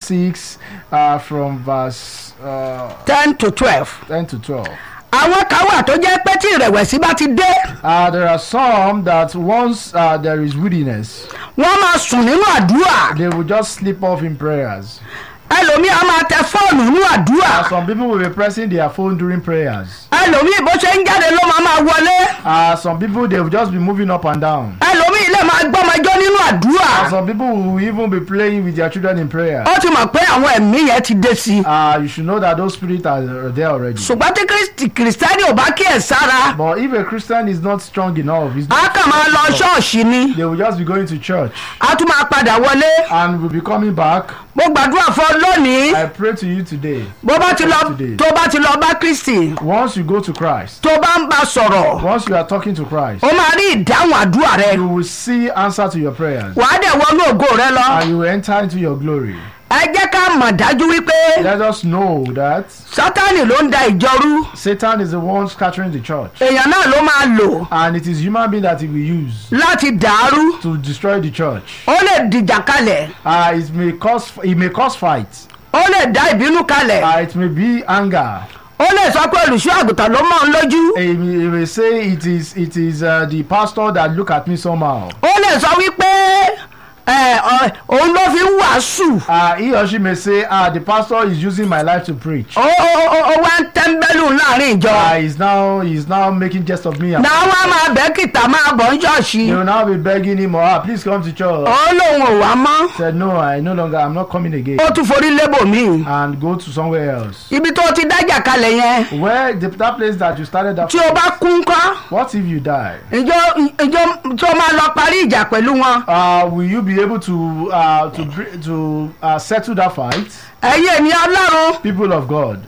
6 uh, from verse uh, ten to twelve. 10 to 12. àwọn kan wà tó jẹ́ pé tí ìrẹ̀wẹ̀sì bá ti dé Uh, there are some that once uh, there is weariness, wọ́n máa sùn nínú àdúrà they will just slip off in prayers. ẹlòmíì á máa tẹ fóònù nínú àdúrà Uh, some people will be pressing their phone during prayers. ẹlòmíì bó ṣe ń jáde ló máa máa wọlé Uh, some people they will just be moving up and down. ẹlòmíì lè máa gbọ́mọjọ́ nínú àdúrà And some people will even be playing with their children in prayer. ó ti mọ̀ pé àwọn ẹ̀mí yẹn ti dé sí i Uh, you should know that those spirits are are there already. ṣùgbọ́n tí Kristi- kìrìsìtẹ́nì ò bá kíyè sára But if a Christian is not strong enough, he's á not, kàn máa lọ ṣọ́ọ̀ṣì ni they will just be going to church á tún máa padà wọlé and will be coming back. mo gbàdúrà fún ọ lónìí I pray to you today. bó bá ti lọ Today. tó bá ti lọ bá Kristi Once you go to Christ, tó bá ń bá sọ̀rọ̀ once you are talking to Christ, ó máa rí ìdáhùn àdúrà rẹ you will see answer to your prayers wàá dẹ̀ wọnú ògo rẹ lọ and you will enter into your glory. ẹ jẹ́ ká mọ̀ dájú wípé Let us know that sátánì ló ń da ìjọ rú Satan is the one scattering the church èèyàn náà ló máa lò and it is human being that he will use láti dàrú to destroy the church. ó lè dìjà kalẹ̀ Uh, it may cause it may cause fight. ó lè dá ìbínú kalẹ̀ Uh, it may be anger. ó lè sọ pé olùṣọ́ àgùntàn ló mọ̀ ń lójú He may, he may say it is it is uh, the pastor that look at me somehow. ó lè sọ wípé ẹ, ọ- òun ló fi ń wàásù Uh, he or she may say, ah, the pastor is using my life to preach. ó ó- ó- ó wá ń tẹ́ńbẹ́lù láàrin ìjọ Uh, he's now he's now making jest of me. náà wá máa bẹ́ kìtà máa bọ̀ ń ṣọ́ọ̀ṣì They will now be begging him, oh, ah, please come to church. ó lóun ò wá mọ́ Said, no, I no longer, I'm not coming again. ó tún forí lébò míì And go to somewhere else. ibi tó ti dájà kalẹ̀ yẹn Where the, that place that you started that. tí o bá kú ńkọ́ What if you die? ìjọ ìjọ tó máa lọ parí ìjà pẹ̀lú wọn Uh, will you be able to uh, to br- to uh, settle that fight? ẹ̀yin ènìyàn ọlọ́run People of God,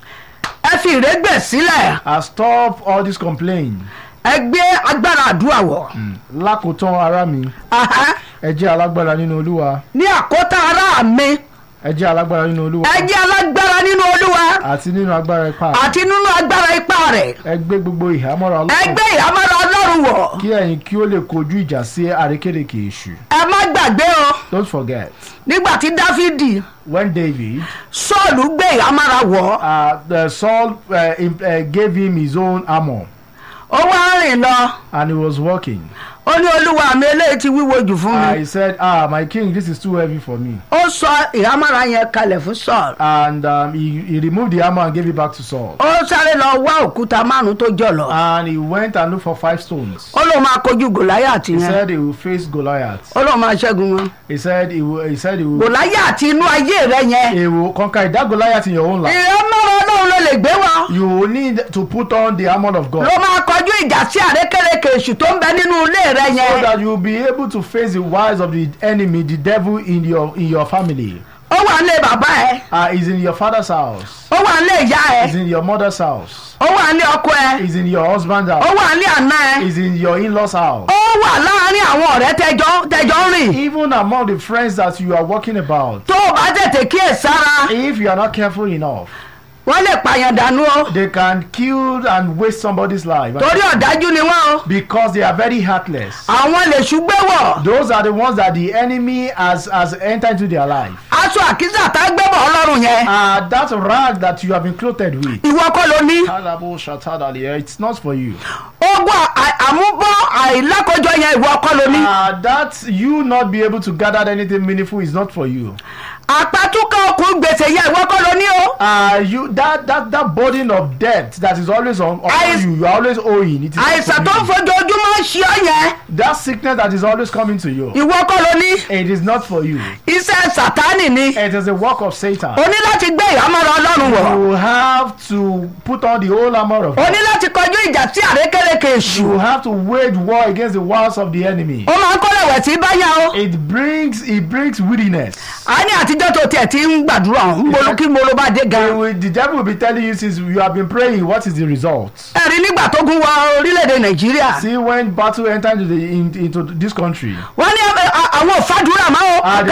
ẹ fi ìrégbè sílẹ̀ uh, stop all this complaint. ẹ gbé agbára àdúrà wọ̀ Lákòótán ara mi, Aha. ẹ jẹ́ alágbára nínú Olúwa. ní àkótá ara mi Ẹ jẹ́ alágbára nínú Olúwa. ẹ jẹ́ alágbára nínú olúwa Àti nínú agbára ipá. àti nínú agbára ipá rẹ̀ Ẹ gbé gbogbo ìhámọ́ra ẹ Ọlọ́run. gbé ìhámọ́ra ọlọ́run wọ̀ Kí ẹ̀yin kí ó lè kojú ìjà sí àrékérekè èṣù. ẹ má gbàgbé o Don't forget, nígbà tí dáfídì when David, sọ́ọ̀lù gbé ìhámọ́ra wọ̀ uh, the Saul uh, im- uh, gave him his own armor ó wá rìn lọ and he was walking. ó ní olúwa mi eléyìí ti wíwo jù fún Uh, mi he said, ah, my king, this is too heavy for me. ó sọ ìhámọ́ra yẹn kalẹ̀ fún sọ́ọ̀lù And um, he, he removed the armor and gave it back to Saul. ó sáré lọ wá òkúta márùn tó jọlọ And he went and looked for five stones. ó lóun máa kojú gòláyàtì He yẹn said he will face Goliath. ó lóun máa ṣẹ́gun wọn He said he will, he said he will, gòláyàtì inú ayé rẹ yẹn he will conquer it. that Goliath in your own life. ìhámọ́ra ọlọ́run ló lè gbé wọn You will need to put on the armor of God ló máa kọjú ìjà sí àrékérekè èṣù tó ń bẹ nínú ilé rẹ so yẹn that you will be able to face the wiles of the enemy, the devil in your in your family. ó wà nílé bàbá ẹ Uh, he's in your father's house. ó wà nílé ìyá ẹ He's in your mother's house. ó wà nílé ọkọ ẹ He's in your husband's ó house. wà nílé àná ẹ He's in your in-laws house. ó wà láàárín àwọn ọ̀rẹ́ tẹjọ́ tẹjọ́ ń rìn Even among the friends that you are walking about. tó o bá tètè kíyè sára If you are not careful enough, wọ́n lè pààyàn dànù o they can kill and waste somebody's life torí ọ̀dájú ni wọ́n o because they are very heartless. àwọn lè ṣùgbẹ́ wọ̀ Those are the ones that the enemy has has entered into their life. aṣọ àkísà tá a gbé bọ̀ ọlọ́run yẹn Uh, that rag that you have been clothed with. ìwọ kọ́ ló ní Kalabo shatadali, It's not for you. ogun à- àmúbọ̀ àìlákọjọ yẹn ìwọ kọ́ ló ní Uh, that you not be able to gather anything meaningful is not for you. àpàtúkọ̀ okùn gbèsè yẹn ìwọ kọ́ ló ní o Uh, you that that that burden of debt that is always on, on Àìs- you. You are always owing. It is not àìsàn tó ń for you. fojoojúmọ́ ṣe ọ yẹn That sickness that is always coming to you. ìwọ kọ́ ló ní It is not for you. iṣẹ́ sátánì ni It is a work of Satan. o ní láti gbé ìhámọ́ra ọlọ́run wọ̀ You have to put on the whole armor of o God. ní láti kọjú ìjà sí àrékérekè èṣù You have to wage war against the wiles of the enemy. ó máa ń kó rẹ̀wẹ̀sì báyà o It brings it brings weariness. a ní àtijọ́ tó tiẹ̀ ti ń gbàdúrà ń bolo kí mo ló bá dé They gan will- the devil will be telling you since you have been praying, what is the result? ẹ̀rí nígbà tó gún wọ orílẹ̀-èdè nàìjíríà See when battle entered into, the, in, into this country. wọ́n ní ẹ, a- àwọn òfàdúrà máa o Ah, the-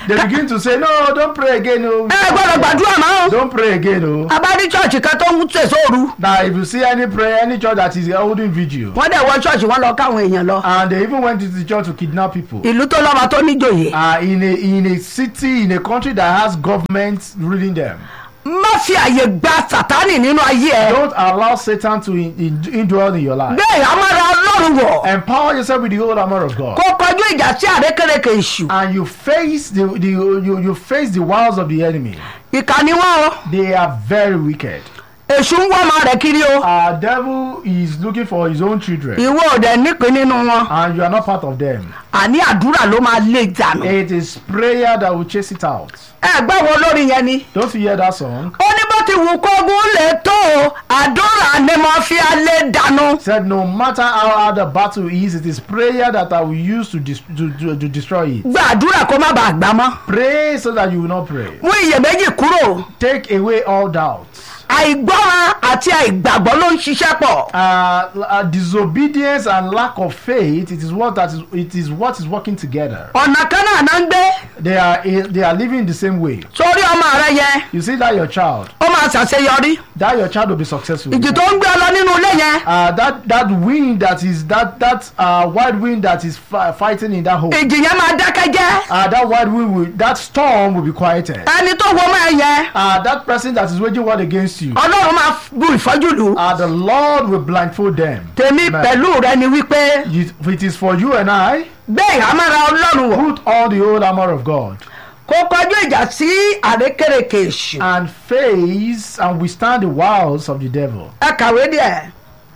they begin to say no don't pray again o ẹ gbọ́dọ̀ gbàdúrà mọ́ don't pray again o abárí chọ́ọ̀chì kan tó ń tẹ̀sọ́ òru now if you see any prayer any church that is holding vigil wọ́n dẹ̀ wọ chọ́ọ̀chì wọn lọ káwọn èèyàn lọ and they even went into the church to kidnap people ìlú tó lọ́ba tó níjòyè uh, in a in a city in a country that has government ruling them má fi àyè gba sátánì nínú ayé ẹ don't allow satan to in, in, indwell in your life bẹ́ẹ̀ amára ọlọ́run wọ̀ empower yourself with the whole armor of god kó kọjú ìjà sí àrékèrèkè èṣù and you face the, the you, you face the wiles of the enemy ìkà ni wọ́n o they are very wicked èṣù ń wọ́n ọmọ rẹ̀ kiri o our devil is looking for his own children ìwọ ò dẹ̀ nípìn nínú wọn and you are not part of them àní àdúrà ló máa lé dànù it is prayer that will chase it out ẹ gbọ́ wo lórí yẹn ni don't you hear that song ó ní bó ti wù kógun lè tó o àdúrà ni mo fi alẹ́ dànù said no matter how hard the battle is it is prayer that i will use to, dis- to, to, to destroy it gba àdúrà kó má bàa gbà mọ́ pray so that you will not pray mú iyèméjì kúrò take away all doubts àìgbọ́ràn àti àìgbàgbọ́ ló ń ṣiṣẹ́ pọ̀ uh, uh, disobedience and lack of faith it is what that is it is what is working together ọ̀nà kan náà náà ń gbé they are they are living the same way sórí ọmọ rẹ yẹn you see that your child ó máa ṣàṣeyọrí that your child will be successful ìjì tó ń gbé ọ lọ nínú ilé yẹn uh, that that wind that is that that uh, wide wind that is fi- fighting in that hole ìjì yẹn máa dákẹ́ jẹ́ uh, that wide wind will that storm will be quieted ẹni tó wo máa yẹn uh, that person that is waging war against you ọlọ́run máa bu ìfọ́jú lù uh, the lord will blindfold them tèmi Amen. pẹ̀lú rẹ ni wípé You- it is for you and i bẹ́ẹ̀ àmàrà ọlọ́run wọ̀ put all the whole armor of god kó kọjú ìjà sí àrékèrèkè èṣù and face and withstand the wiles of the devil. ẹ kàwé díẹ̀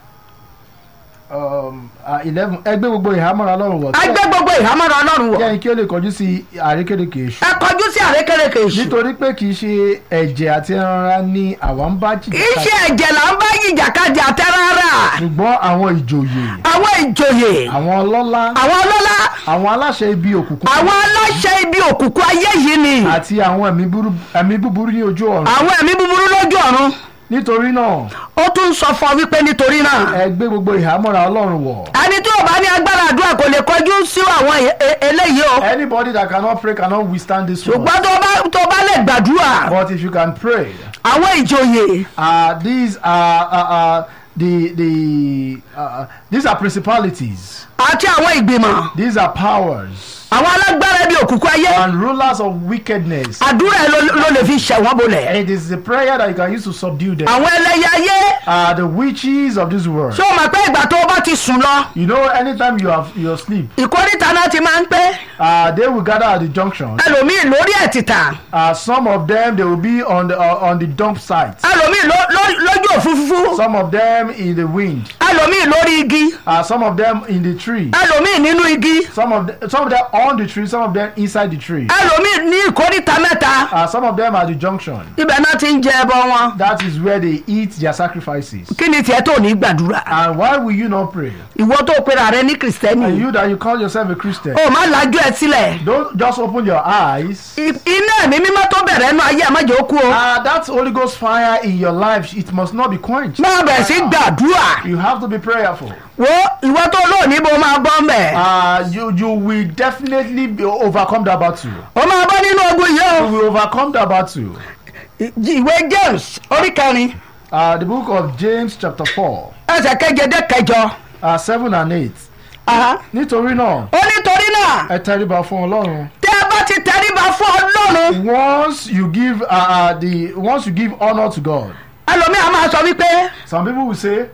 Um, uh, eleven ẹgbẹ́ gbogbo ìhámọ́ra lọ́rùn wọ̀. ẹ gbé gbogbo ìhámàrà ọlọ́run wọ̀ kẹ́yìn kí ó lè kọjú sí àrékérekè èṣù. ẹ kọjú sí àrékèrèkè èṣù nítorí pé kì í ṣe ẹ̀jẹ̀ àti ẹranra ni àwa ń bá jìjà iṣẹ́ ẹ̀jẹ̀ là ń bá yìjàkadì àtẹ́rárà ṣùgbọ́n àwọn ìjòyè àwọn ìjòyè àwọn ọlọ́lá àwọn ọlọ́lá àwọn aláṣẹ ibi òkùnkùn àwọn aláṣẹ ibi òkùnkùn ayé yìí ni àti àwọn ẹ̀mí búrú- ẹ̀mí búburú ní ojú ọ̀run. àwọn ẹ̀mí búburú lójú ọ̀run nítorí náà ó tún sọ fún ọ wípé nítorí náà ẹ gbé gbogbo ìhámọ́ra ọlọ́run wọ̀. ẹni tí ò bá ní agbára àdúrà kò lè kọjú sí àwọn e- e- eléyìí o anybody that cannot pray cannot withstand this one. ṣùgbọ́n tó bá tó bá lè gbàdúrà but if you can pray. àwọn ìjòyè uh, these are uh, uh, the the uh, these are principalities àti àwọn ìgbìmọ̀ these are powers àwọn alágbára ibi òkùnkùn ayé and rulers of wickedness àdúrà ẹ ló ló lè fi ṣẹ̀wọ́n bolẹ̀ it is the prayer that you can use to subdue them àwọn ẹlẹ́yẹ ayé uh, the witches of this world ṣé o mọ̀ pé ìgbà tó o bá ti sùn lọ you know anytime you have you sleep ìkórìtà náà ti máa ń pẹ́ uh, they will gather at the junction ẹlòmíì lórí ẹ̀tìtà uh, some of them they will be on the uh, on the dump site ẹlòmíì ló- ló- lójú òfurufú some of them in the wind ẹlòmíì lórí igi uh, some of them in the tree ẹlòmíì nínú igi some of the, some of them on the tree some of them inside the tree ẹlòmíì ní ìkórìtà mẹ́ta uh, some of them at the junction ibẹ̀ náà ti ń jẹ ẹbọ wọn that is where they eat their sacrifices. kí ni tiẹ̀ tó ní gbàdúrà And why will you not pray? ìwọ tó pera rẹ ní kìrìsìtẹ́nì And you that you call yourself a Christian, o má lajú ẹ sílẹ̀ don't just open your eyes. I- iná ẹ̀mí mímọ́ tó bẹ̀rẹ̀ ẹnu ayé ẹ̀ má jẹ́ ó kú o Uh, that Holy Ghost fire in your life, it must not be quenched. máa bẹ̀rẹ̀ sí gbàdúrà You have to be prayerful. wo ìwọ tó lóòní bó máa bọ́ mẹ́ Uh, you you will definitely be overcome that battle. o máa bọ́ nínú ogun yìí You o will overcome that battle. I- ìwé James orí kẹrin Uh, the book of James chapter four, ẹsẹ̀ keje dé kẹjọ uh, seven and eight. Aha. Nítorí náà, ó nítorí náà ẹ tẹríba fún Ọlọ́run. tẹ́ ẹ bá ti tẹríba fún ọlọ́run Once you give uh, uh, the once you give honor to God, ẹlòmíà máa sọ wípé some people will say,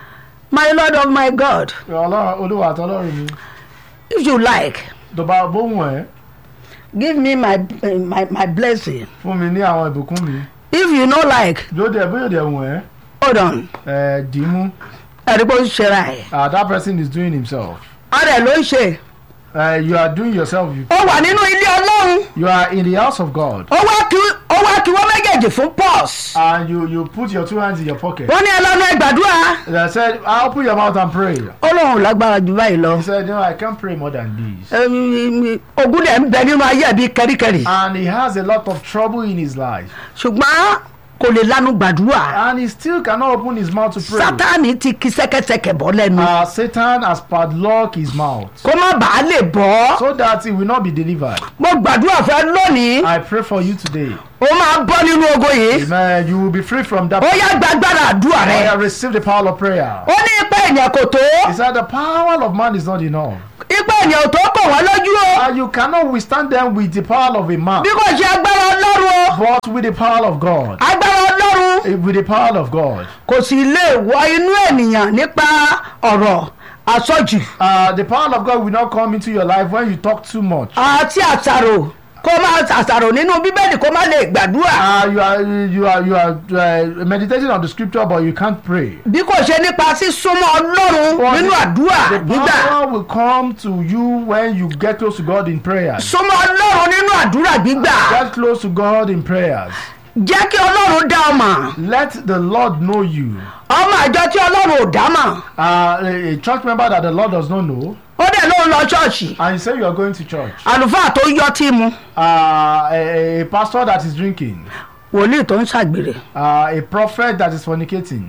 my lord of my god Ọlọ́run Olúwa àti Ọlọ́run mi. if you like tó bá bóhùn ẹ give me my my my blessing fún mi ní àwọn ìbùkún mi if you no like lóde ẹ bóyá òde ẹ̀wọ̀n ẹ hold on ẹ dì í mú ẹ̀rí pé ó ń ṣe ra ẹ̀ ah that person is doing himself ọ̀rẹ́ ló ń ṣe uh, you are doing yourself you, ó wà nínú ilé ọlọ́run you are in the house of God ó wá kí ó wá kí wọ́n méjèèjì fún pause and you you put your two hands in your pocket wọ́n ní ẹlọ́nu ẹ gbàdúrà they said ah open your mouth and pray ó lóun ò lágbára jù báyìí lọ he said no I can't pray more than this Ẹm, ogun dẹ̀ ń bẹ nínú ayé ẹ̀ bíi kẹ́ríkẹ́rí and he has a lot of trouble in his life ṣùgbọ́n kò lè lanu gbàdúrà and he still cannot open his mouth to pray. sátani ti ki sẹ́kẹ́sẹ́kẹ́ bọ́ lẹ́nu Uh, Satan has padlocked his mouth kó má bàa lè bọ́ so that he will not be delivered. mo gbàdúrà fẹ́ lónìí I pray for you today. ó máa bọ́ nínú ogo yìí Amen. You will be free from that. ó yá gbàgbára àdúrà I rẹ have received the power of prayer. ó ní ipa ènìyàn kò tó He said the power of man is not enough. ipa ènìyàn ò tó kò wọ́n lójú o And you cannot withstand them with the power of a man, bí kò ṣe agbára ọlọ́run o but with the power of God. agbára ọlọ́run Eh, With the power of God. kò sì lè wọ inú ènìyàn nípa ọ̀rọ̀ àsọjù Uh, the power of God will not come into your life when you talk too much. àti àṣàrò kó má àṣàrò nínú bíbélì kó má lè gbàdúrà Uh, you are you are you are uh, meditating on the scripture, but you can't pray. bí kò ṣe nípa sísúnmọ́ ọlọ́run But nínú the- àdúrà The gbígbà power will come to you when you get close to God in prayers. súnmọ́ ọlọ́run nínú àdúrà gbígbà Get close to God in prayers. jẹ́ kí ọlọ́run dá ọ mọ̀ Let the Lord know you. ọmọ àjọ tí ọlọ́run ò dá mọ̀ Uh, a, a church member that the Lord does not know, ó dẹ̀ ló ń lọ ṣọ́ọ̀ṣì and you say you are going to church. àlùfáà tó yọ tí mu Uh, a, a pastor that is drinking. wòlíì tó ń ṣàgbèrè Uh, a prophet that is fornicating.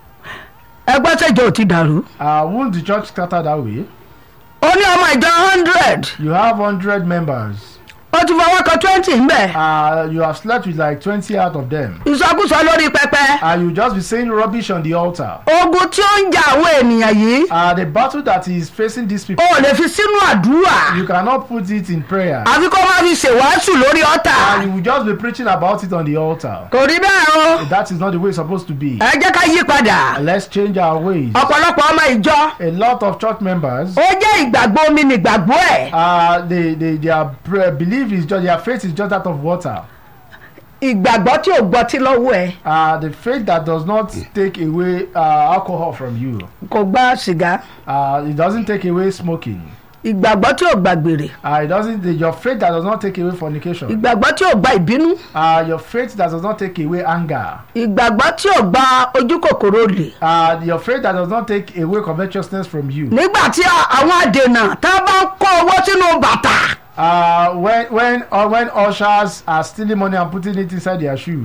ẹgbẹ́ sẹ́jọ́ ò ti dàrú Uh, won't the church scatter that way? ó ní ọmọ ìjọ hundred You have 100 members. ó ti fọwọ́ kan twenty ń bẹ̀ Uh, you have slept with like 20 out of them. ìsọkúsọ lórí pẹpẹ And you just be saying rubbish on the altar. ogun tí ó ń jà àwọn ènìyàn yìí Uh, the battle that is facing these people, ó lè fi sínú àdúrà you cannot put it in prayer. àfi kó má fi ṣèwàásù lórí ọ̀tà And you will just be preaching about it on the altar. kò rí bẹ́ẹ̀ o That is not the way it's supposed to be. ẹ jẹ́ ká yí padà Let's change our ways. ọ̀pọ̀lọpọ̀ ọmọ ìjọ A lot of church members, ó jẹ́ ìgbàgbọ́ omi nìgbàgbọ́ ẹ̀ uh, they, they, their pre- belief is just, their faith is just that of water. ìgbàgbọ́ tí ò gbọ́tí lọ́wọ́ ẹ̀ Uh, the faith that does not take away uh, alcohol from you. kò gba sìgá Uh, it doesn't take away smoking. ìgbàgbọ́ tí ò gbàgbèrè Uh, it doesn't. The, your faith that does not take away fornication. ìgbàgbọ́ tí ò gba ìbínú Uh, your faith that does not take away anger. ìgbàgbọ́ tí ò gba ojú kòkòrò lè Uh, your faith that does not take away covetousness from you. nígbà tí a- àwọn àdènà tá a bá ń kó owó sínú bàtà Uh, when when or when ushers are stealing money and putting it inside their shoe.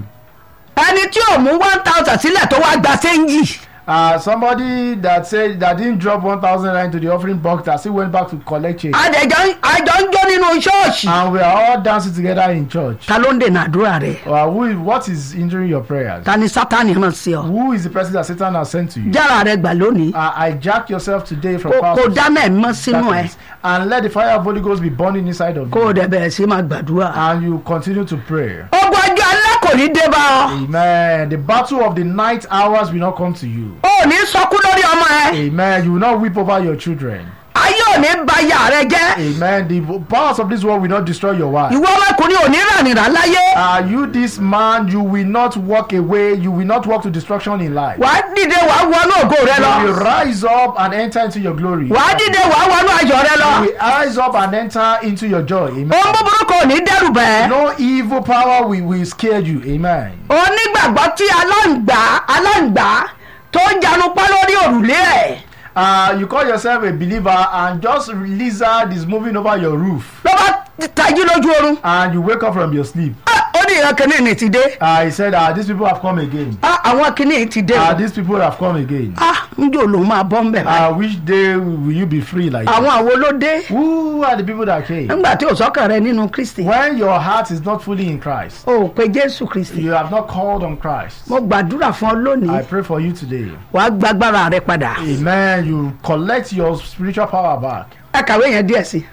ẹni tí ò mú one thousand sílẹ̀ tó wá gba séńjì Uh, somebody that said that didn't drop one thousand rand to the offering box that still went back to collect change. àdèjọ́ àjọ ń jó nínú ṣọ́ọ̀ṣì And we are all dancing together in church. ta ló ń dènà àdúrà rẹ̀ Uh, who is, what is injuring your prayers? ta ni sátani ràn sí ọ Who is the person that Satan has sent to you? jára rẹ gbà lónìí Uh, hijack yourself today from kò power kò of dáná ẹ̀ mọ́ sínú ẹ̀ darkness and let the fire of Holy Ghost be burning inside of kó o you. dẹ̀ bẹ̀rẹ̀ sí máa gbàdúrà. And you continue to pray. ogun ọjọ́ alẹ́ kò ní dé bá ọ. Amen. The battle of the night hours will not come to you. o ò ní sọkún lórí ọmọ ẹ. Amen. You will not weep over your children. ayé ò ní ba ìyá rẹ jẹ́. Amen. The powers of this world will not destroy your wife. ìwọ ọmọkùnrin ò ní rànìrà láyé. Are you this man? You will not walk away. You will not walk to destruction in life. wàá dìde wàá wọnú ògo rẹ You will lọ. rise up and enter into your glory. wàá dìde wàá wọnú ayọ̀ rẹ You lọ. will rise up and enter into your joy. Amen. ohun búburú kò ní dẹ́rù bẹ́ẹ̀. No evil power will, will scare you. Amen. onígbàgbọ́ tí aláǹgbá aláǹgbá tó ń janu pa lórí òrùlé ẹ̀ Uh, you call yourself a believer and just lizard is moving over your roof ló bá tají lójú oorun. and you wake up from your sleep. Ah, ó ní ìran kìíní ní ti dé. Uh, he said, uh, these people have come again. Ah, àwọn kìíní ti dé. Uh, these people have come again. ah njó lòun máa bọ́ ń bẹ̀ báyìí. Uh, which day will you be free like àwọn that? àwo ló dé. Who are the people that came? nígbà tí ò sọ́kàn rẹ nínú kristi. When your heart is not fully in Christ, o ò pe jésù kristi. you have not called on Christ. mo gbàdúrà fún ọ I lónìí pray for you today. wàá gbàgbára rẹ padà. Amen. You collect your spiritual power back. ẹ kàwé yẹn díẹ̀ sí.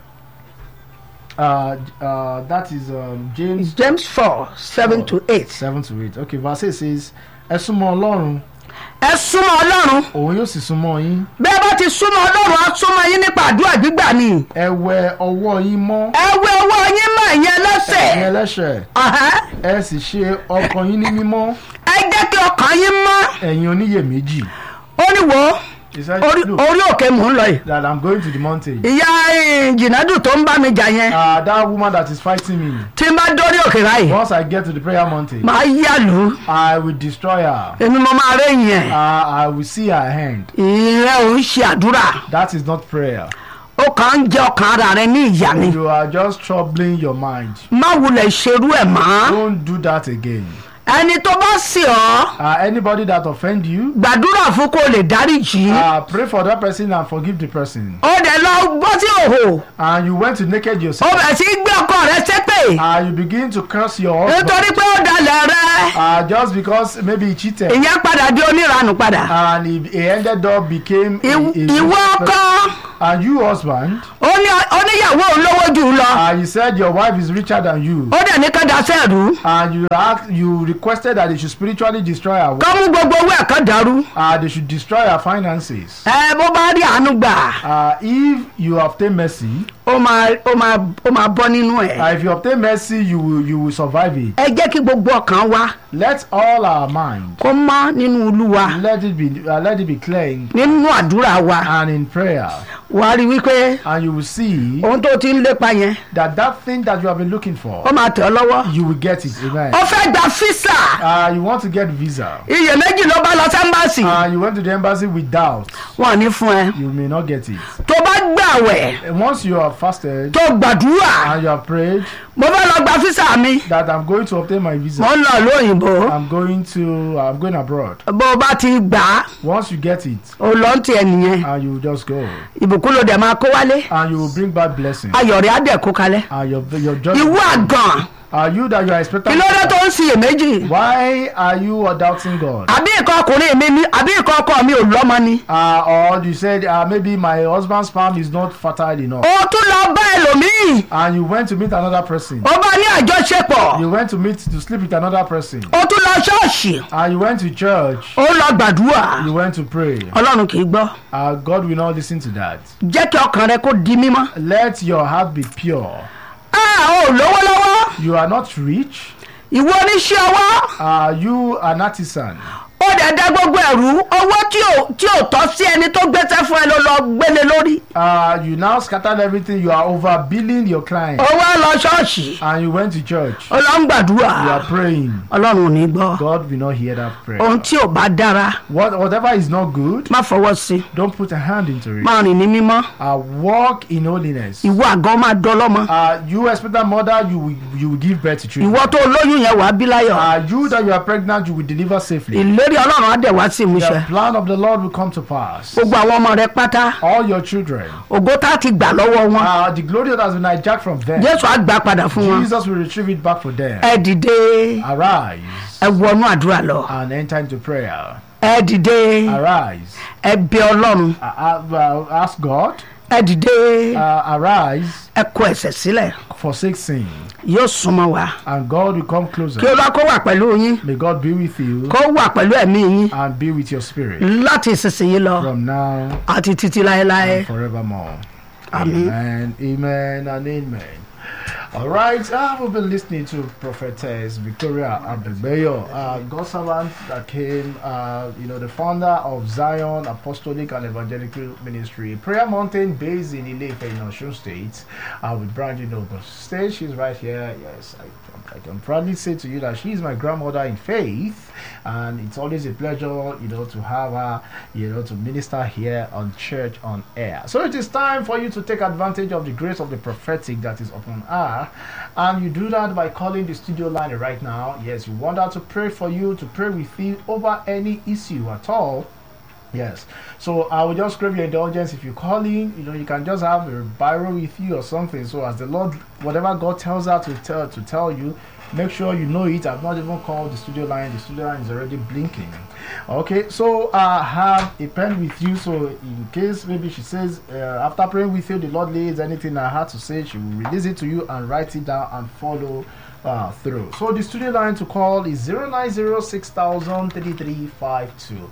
Uh, uh, that is um, James james four seven to eight. 7 to 8. Okay, verse 8 says, Ẹ súnmọ́ Ọlọ́run, ẹ súnmọ́ ọlọ́run òun yóò sì súnmọ́ yín. bẹ́ẹ̀ bá ti súnmọ́ ọlọ́run á súnmọ́ yín nípa àdúrà gbígbà ni. Ẹ wẹ ọwọ́ yín mọ́, ẹ wẹ owó yín mọ̀ ìyẹn ẹ̀yin lẹ́sẹ̀. ẹlẹ́ṣẹ̀. Àhán. Ẹ sì ṣe ọkàn yín ní mímọ́, ẹ jẹ́ kí ọkàn yín mọ́. ẹ̀yin oníyèméjì. ó ní wo He said, orí Look, orí òkè mò ń lọ yìí. that I'm going to the mountain. ìyá eh, jìnàdù tó ń bá mi jà yẹn Uh, that woman that is fighting me, tí n bá dórí òkè báyìí once I get to the prayer mountain, máa yá lù ú I will destroy her. èmi mo máa rẹ́yìn ẹ̀. Uh, I will see her hand. ìrẹ́ ò ń ṣe àdúrà That is not prayer. ó kàn ń jẹ ọkàn ara rẹ ní ìyá ni. You are just troubling your mind. má wulẹ̀ ṣerú ẹ̀ mọ́. Don't do that again. ẹni tó bá sì ọ́ Uh, anybody that offend you, gbàdúrà fún kó lè dáríjì uh, pray for that person and forgive the person. ó dẹ̀ lọ gbọ́ sí òhò And you went to naked ó yourself. bẹ̀ sí gbé ọkọ rẹ ṣépè Uh, you begin to curse your husband. nítorí pé ó dalẹ̀ rẹ Uh, just because maybe he cheated. ìyẹn padà di oníranù padà And he, he ended up became a, Ìw- a ìwọ rich ọkọ person. And you husband, ó ní- ó níyàwó òun lówó jù ú lọ uh, you said your wife is richer than you. ó dẹ̀ ní kẹ́dà sẹ́ẹ̀rù And you asked, you requested that they should spiritually destroy her. kọ́ mú gbogbo owó ẹ̀ kan dàrú Uh, they should destroy her finances. ẹ bó bá rí àánú gbà Uh, if you obtain mercy, ó máa ó máa ó máa bọ́ nínú ẹ̀ uh, if you obtain mercy, you will you will survive it. ẹ jẹ́ kí gbogbo ọkàn wa Let all our mind kó mọ́ nínú olúwa let it be uh, let it be clear in, nínú àdúrà wa and in prayer, wàá rí wípé and you will see ohun tó ti ń lépa yẹn that that thing that you have been looking for, ó máa tẹ̀ ọ́ lọ́wọ́ you will get it. Amen. ó fẹ́ gba físà Uh, you want to get visa. iyèméjì ló bá lọ sẹ́ńbàṣì Uh, you went to the embassy with doubt. wọn ò ní fún ẹ You may not get it. tó bá gbàwẹ̀ And once you have fasted tó gbàdúrà and you have prayed mo fẹ́ lọ gba físà mi that I'm going to obtain my mo visa, ń lọ lóyìnbó I'm going to I'm going abroad. bó o bá ti gbà á Once you get it, o lọ ń tiẹ̀ nìyẹn and you will just go, ìbùkún ló dẹ̀ máa kó wálé and you will bring back blessing. ayọ̀ rẹ̀ á dẹ̀ kó kalẹ̀ And your your joy. ìwọ àgàn Are you that you are expecting? kí ló dé tó ń ṣiyèméjì Why are you doubting God? àbí ìkan ọkùnrin mi ni àbí ìkan ọkọ mi ò lọ́mọ ni Uh, or you said uh, maybe my husband's sperm is not fertile enough, o tún lọ bá ẹlòmíì and you went to meet another person. ó bá ní àjọṣepọ̀ You went to meet to sleep with another person, ó tún lọ ṣọ́ọ̀ṣì and you went to church. ó lọ gbàdúrà You went to pray. ọlọ́run kì í gbọ́ Uh, God will not listen to that. jẹ́ kí ọkàn rẹ kó di mímọ́. Let your heart be pure. a ò lówó lọ́wọ́ You are not rich. ìwọ oníṣẹ́ ọwọ́ Are you an artisan? ó dẹ̀ dá gbogbo ẹ̀rú owó tí ò tí ò tọ́ sí ẹni tó gbéṣẹ́ fún ẹ ló lọ gbélé lórí Uh, you now scattered everything. You are overbilling your client, ó wá lọ ṣọ́ọ̀ṣì and you went to church. ó lọ ń gbàdúrà You are praying. ọlọ́run ò ní gbọ́ God will not hear that prayer. ohun tí ò bá dára What, whatever is not good, má fọwọ́ sí don't put a hand into it. máa rìn ní mímọ́ Uh, walk in holiness. ìwọ àgọ́ máa dọ́lọ́mọ Uh, you expect that mother, you will, you will give birth to children. ìwọ tó lóyún yẹn wàá bí láyọ̀ Uh, you that you are pregnant, you will deliver safely. ìlérí ọlọ́run á dẹ̀ wá sí ìmúṣẹ The plan of the Lord will come to pass. gbogbo àwọn ọmọ rẹ pátá All your children. ògo tá a ti gbà lọ́wọ́ wọn Uh, the glory that has been hijacked from them. jésù á gbà padà fún wọn Jesus will retrieve it back for them. ẹ dìde Arise ẹ wọnú àdúrà lọ and enter into prayer. ẹ dìde Arise. ẹ bẹ ọlọ́run Uh, uh, ask God. ẹ dìde Uh, arise. ẹ kọ ẹ̀ṣẹ̀ sílẹ̀ Forsake sin. yóò súnmọ́ wa And God will come kí closer. olúwa kó wà pẹ̀lú yín May God be with you kó wà pẹ̀lú ẹ̀mí yín and be with your spirit láti ìsinsìnyí lọ from now àti títí láéláé and forevermore. Amen. Amen. Amen and amen. All right, uh, we've been listening to Prophetess Victoria Abegbeyo, uh, God servant that came, uh, you know, the founder of Zion Apostolic and Evangelical Ministry, Prayer Mountain, based in Ilefe in Osun State, uh, with Brandy Noble State. She's right here. Yes, I, I can proudly say to you that she is my grandmother in faith, and it's always a pleasure, you know, to have her, you know, to minister here on Church on Air. So it is time for you to take advantage of the grace of the prophetic that is upon her, and you do that by calling the studio line right now. Yes, you want her to pray for you, to pray with you over any issue at all. Yes. So I will just crave your indulgence if you call in. You know, you can just have a biro with you or something. So as the Lord, whatever God tells her to tell to tell you, make sure you know it. I've not even called the studio line. The studio line is already blinking. Okay. So I have a pen with you. So in case maybe she says uh, after praying with you, the Lord lays anything I had to say, she will release it to you and write it down and follow uh, through. So the studio line to call is 09060003352.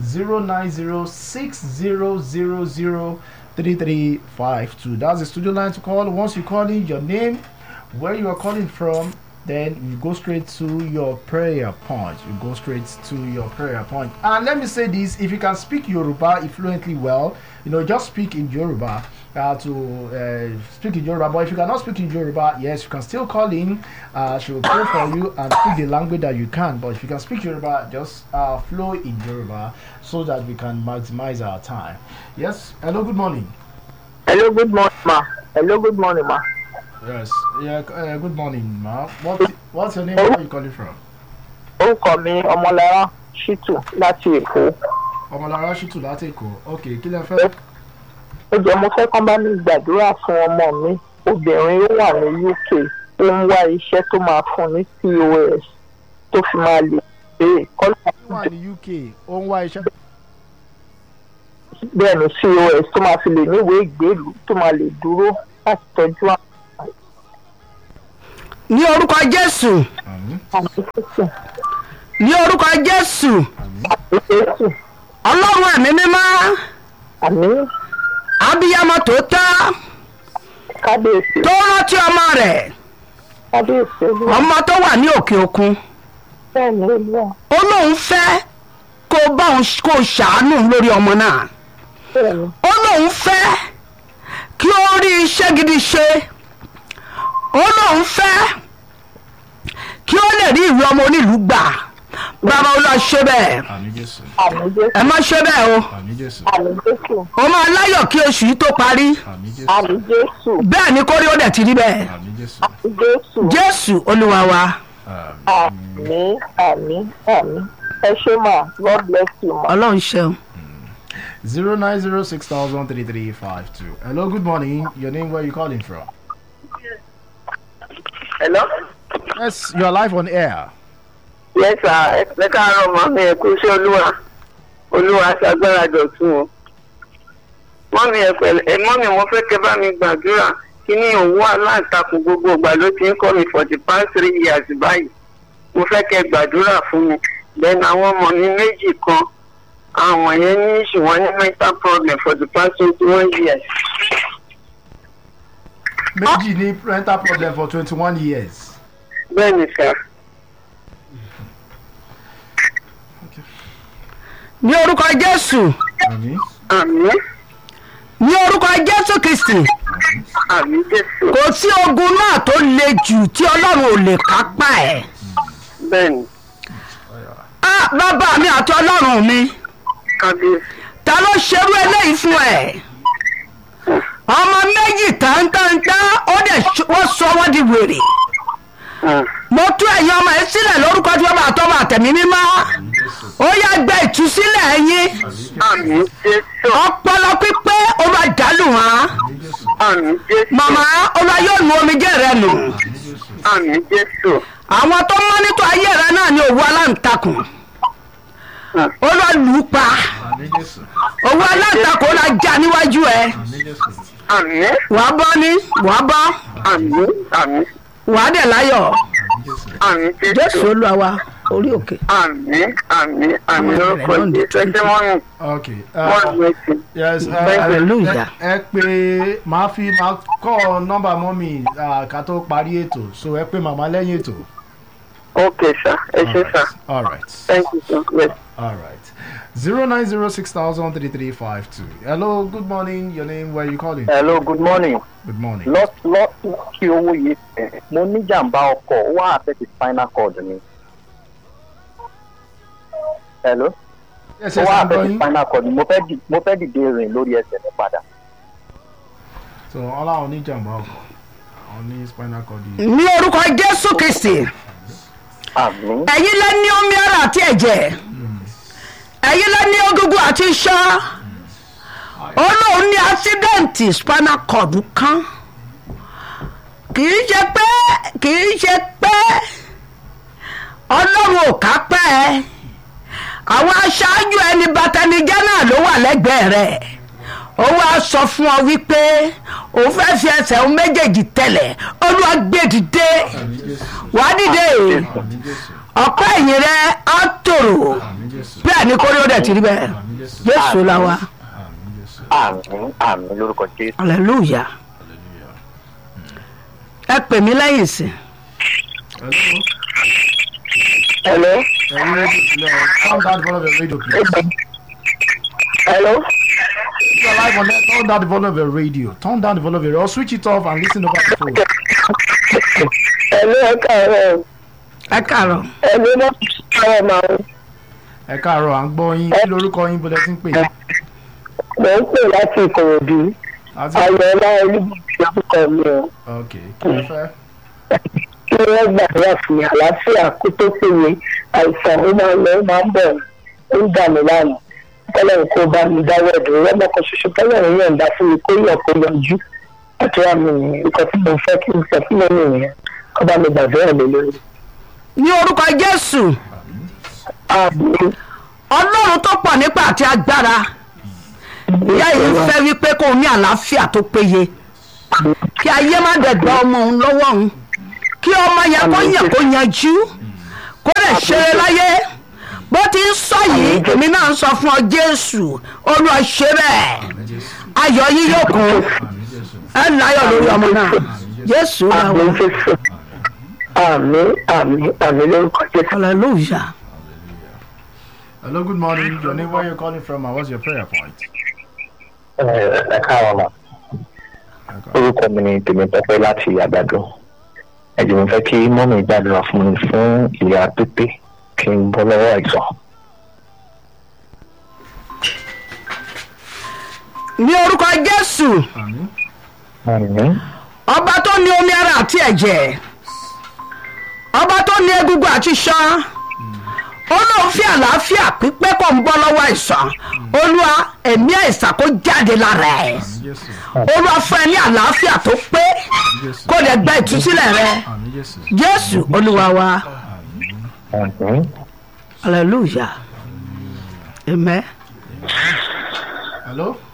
09060003352. That's the studio line to call. Once you call in your name, where you are calling from, then you go straight to your prayer point. You go straight to your prayer point. And let me say this if you can speak Yoruba fluently well, you know, just speak in Yoruba uh, to uh, speak in Yoruba. But if you cannot speak in Yoruba, yes, you can still call in. Uh, she will pray for you and speak the language that you can. But if you can speak Yoruba, just uh, flow in Yoruba so that we can maximize our time. Yes. Hello. Good morning. Hello, good morning, ma. Hello, good morning, ma. Yes. Yeah. Uh, good morning, ma. What, what's your name? Where are you calling from? orúkọ mi ọmọlára ṣítù láti èkó ọmọlára ṣìtù láti èkó ok kí lẹ fẹ́. ó jẹ́ mo fẹ́ kán bá mi gbàdúrà fún ọmọ mi obìnrin ó wà ní uk ó ń wá iṣẹ́ tó máa fún ní pos tó fi máa lè pé kọ́lá ó wà ní uk ó ń wá iṣẹ́. bẹ́ẹ̀ ni pos tó máa fi lè níwèé ìgbélú tó máa lè dúró láti tọ́jú àwọn ní orúkọ jésù àmín àmì jésù ní orúkọ jésù àmín àmì jésù ọlọ́run ẹ̀mí mímọ́ àmì abiyamọ tòótọ́ kábíyèsí tó rántí ọmọ rẹ̀ kábíyèsí olúwa ọmọ tó wà ní òkè òkun bẹ́ẹ̀ ni olúwa ó lóun fẹ́ kó bá òun kó ṣàánú lórí ọmọ náà bẹ́ẹ̀ ni ó lóun fẹ́ kí ó rí iṣẹ́ gidi ṣe ó lóun fẹ́ kí ó lè rí ìwé ọmọ onílùú gbà bàbá olúwa ṣe bẹ́ẹ̀ àmín jésù àmì jésù ẹ má ṣe bẹ́ẹ̀ o àmín jésù àmì jésù ó máa láyọ̀ kí oṣù yìí tó parí àmín jésù àmì jésù bẹ́ẹ̀ ni kórí ó dẹ̀ ti rí bẹ́ẹ̀ àmín jésù àmì jésù jésù olúwa wa àmín. àmì àmì àmì ẹ ṣé mà god bless you ma. ọlọ́run ṣeun. zero nine zero six thousand three three five two. hello good morning your name where you calling from. hello. yes you are live on air. yes sir ẹ káàárọ̀ mọ́ mi ẹ kú iṣẹ́ olúwa olúwa ṣàgbára dọ̀tún o. mọ́mí ẹ pẹ̀lẹ́ ẹ mọ́mí mo fẹ́ kẹ́ bá mi gbàdúrà kí ní òwú aláǹtakùn gbogbo ìgbà ló ti ń kọ́ mi for the past three years báyìí mo fẹ́ kẹ́ gbàdúrà fún mi then àwọn ọmọ mi méjì kan àwọn yẹn ní ìṣùwọ̀n ní mental problem for the past twenty one years. méjì ní rental problem for twenty one years. bẹ́ẹ̀ ni sir. ní orúkọ jésù àmín àmì ní orúkọ jésù kristi àmì jésù kò sí ogun náà tó le jù tí ọlọ́run ò lè kápá ẹ̀. bẹ́ẹ̀ ni ah bàbá mi àti ọlọ́run mi kábíyèsí. ta ló ṣerú eléyìí fún ẹ ọmọ méjì táńtáńtá ó dẹ̀ ṣ- wọ́n sọ wọ́n di wèrè Mm. mo tú ẹ̀yin ọmọ yẹn sílẹ̀ lórúkọ tí wọ́n bá tọ́ bá tẹ̀mí mímọ́ ó yá gba ìtúsílẹ̀ ẹ̀yin àmì jésù ọpọlọ pípé ó bá dàlù wọn àmì jésù màmá ó bá yóò nu omijé rẹ nù àmì jésù àwọn tó mọ́nítọ̀ ayé rẹ náà ní òwú aláǹtakùn Mm. ó lọ lù ú pa àmín jésù òwú aláǹtakùn ó lọ já níwájú ẹ àmín jésù àmì wàá bọ́ ní wàá bọ́ àmì àmì wàá dẹ̀ láyọ̀ àmín jésù àmì jésù jésù olúwa wa orí òkè. àmì àmì àmì lórúkọ Lọ́ndì jésù ẹ ṣe wọ́n okay wọ́n uh, ní ti yes uh, Hallelujah. ẹ ẹ pé màá fi màá kọ́ nọ́mbà mọ́mì uh, ká tó parí ètò so ẹ pé màmá lẹ́yìn ètò. ok sir ẹ ṣe sir all right thank you sir yes. all right zero nine zero six thousand three three five two. hello good morning your name where you calling. hello good morning good morning. lọ lọ kí owó yìí tẹ mo ní jàǹbá ọkọ̀ ó wá àfẹ́tì spinal cord mi. hello yes ó yes wá i'm àfẹ́tì going. spinal cord mi mo fẹ́ dì- mo fẹ́ dìde rìn lórí ẹsẹ̀ mi padà. so ọlọ́run ní jàmbá ọkọ̀ àwọn ní spinal cord yìí. ní orúkọ jésù kristi àmì ẹ̀yin lẹ ní omi ara àti ẹ̀jẹ̀ ẹ̀yin lẹ ní egungun àti iṣan olóhùn ní ásídẹ̀ǹtì spinal cord kan kì í ṣe pé kì í ṣe pé ọlọ́run ò ká pẹ́ ẹ àwọn aṣáájú ẹni bàtẹnijẹ́ náà ló wà lẹ́gbẹ̀ẹ́ rẹ̀ ó wá sọ fún ọ wípé òun fẹ́ fi ẹsẹ̀ òun méjèèjì tẹ̀lẹ̀ olúwa gbé dìde àmín jésù wàá dìde àmín jésù ọ̀pẹ́ ẹ̀yìn rẹ á tòrò àmín jésù bẹ́ẹ̀ ni kórè ó dẹ̀ ti rí bẹ́ẹ̀ àmín jésù jésù la wa àmín jésù àmì àmì lórúkọ jésù. hallelujah hallelujah. ẹ pè mí lẹ́yìn sí hello. hello Turn down the volume of your radio. Turn down the volume of your radio. Turn down the volume of your radio. Or switch it off and listen over the phone. hello ẹ káàárọ̀ ẹ kàrọ̀ ẹni náà káàárọ̀ máa ń Ẹ káàárọ̀, à ń gbọ́ yín. Kí lorúkọ yín bọ́lẹ̀ tí ń pè? mò ń pè láti ìkòròdú Àti ayọ̀ọ́lá olúbùsí orúkọ mi o ok, kí ló fẹ́? kí wọ́n gbàdúrà fún mi àlàáfíà kó tó péye àìsàn ó máa ń lọ ó máa ń bọ̀ ó ń dà mí láàmú tọ́lọ́run kó bá mi dáwọ́ ẹ̀dùn rọ́mọ kan ṣoṣo tọ́lọ́run yọ̀ǹda fún mi kó yọ̀ kó yọjú àdúrà mi nìyẹn nǹkan tí mo fẹ́ kí n sọ fún mi nìyẹn kó bá mi gbàdúrà lé lórí. ní orúkọ jésù àmín ọlọ́run tó pọ̀ nípa àti agbára ìyá yìí fẹ́ wípé kó o ní àlàáfíà tó péye kí ayé má dẹ̀ gba ọmọ òun lọ́wọ́ òun kí ọmọ yẹn kó yàn kó yanjú kó lè ṣeré láyé bó ti ń sọ yìí èmi náà ń sọ fún ọ jésù olúwa ṣe bẹ́ẹ̀ ayọ̀ yín yóò kún ẹ láyọ̀ lórí ọmọ náà jésù ra àmín wọn jésù àmín àmín àmín lórúkọ jésù. hallelujah. Hello, good morning. Your name, where you calling from, and what's your prayer point? ẹ káàárọ̀ mà orúkọ mi ni tèmítọ́pẹ́ láti àgbàdo ẹ̀jẹ̀ mi fẹ́ kí mọ́mì gbàdúrà fún mi fún ìyá pípé kí n bọ́ lọ́wọ́ àìsàn. ní orúkọ jésù Amen. Àmín. ọba tó ní omi ara àti ẹ̀jẹ̀ ọba tó ní egungun àti ṣan ó lóun fi àlàáfíà pípé kò ń bọ́ lọ́wọ́ àìsàn olúwa ẹ̀mí àìsàn kó jáde lára ẹ̀ Yes, sir. olúwa fún ẹ ní àlàáfíà tó pé kó lè gba ìtúsílẹ̀ rẹ Amen. Yes, sir. jésù olúwa wa Àmín. hallelujah amen. Hello.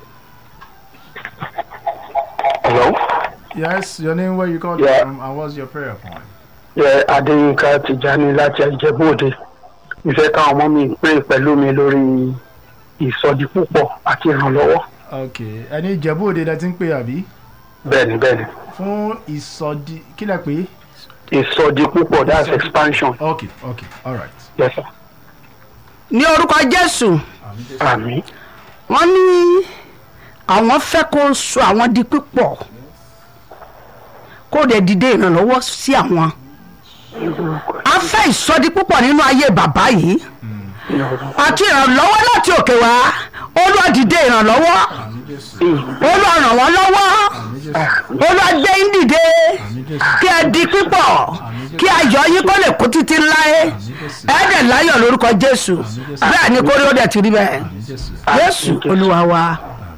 Hello. Yes, your name, where you calling Yeah. from, and what's your prayer point? ẹ adéyínká tìjání láti ìjẹ́bú-òde ìfẹ́ káwọn ọmọ mi pé pẹ̀lú mi lórí ìsọdí púpọ̀ àti ìrànlọ́wọ́ Okay. Ẹni Ìjẹ̀bú Òde lẹ ti ń pè àbí? bẹ́ẹ̀ni bẹ́ẹ̀ni Fún ìsọdí kí lẹ pé? ìsọdí púpọ̀ that's expansion Okay, okay, all right. yes sir ní orúkọ jésù àmín wọ́n ní àwọn fẹ́ kó sọ àwọn di pípọ̀ kó lè dìde ìrànlọ́wọ́ sí àwọn a fẹ́ ìsọdi púpọ̀ nínú ayé bàbá yìí àti ìrànlọ́wọ́ láti òkè wá olúwa dìde ìrànlọ́wọ́ olúwa ràn wọ́n lọ́wọ́ olúwa gbé yín dìde kí ẹ di pípọ̀ kí ayọ̀ yín kó lè kó títí láé ẹ dẹ̀ láyọ̀ lórúkọ jésù bẹ́ẹ̀ ni kórè ó dẹ̀ ti rí bẹ́ẹ̀ Jesus. jésù olúwa wa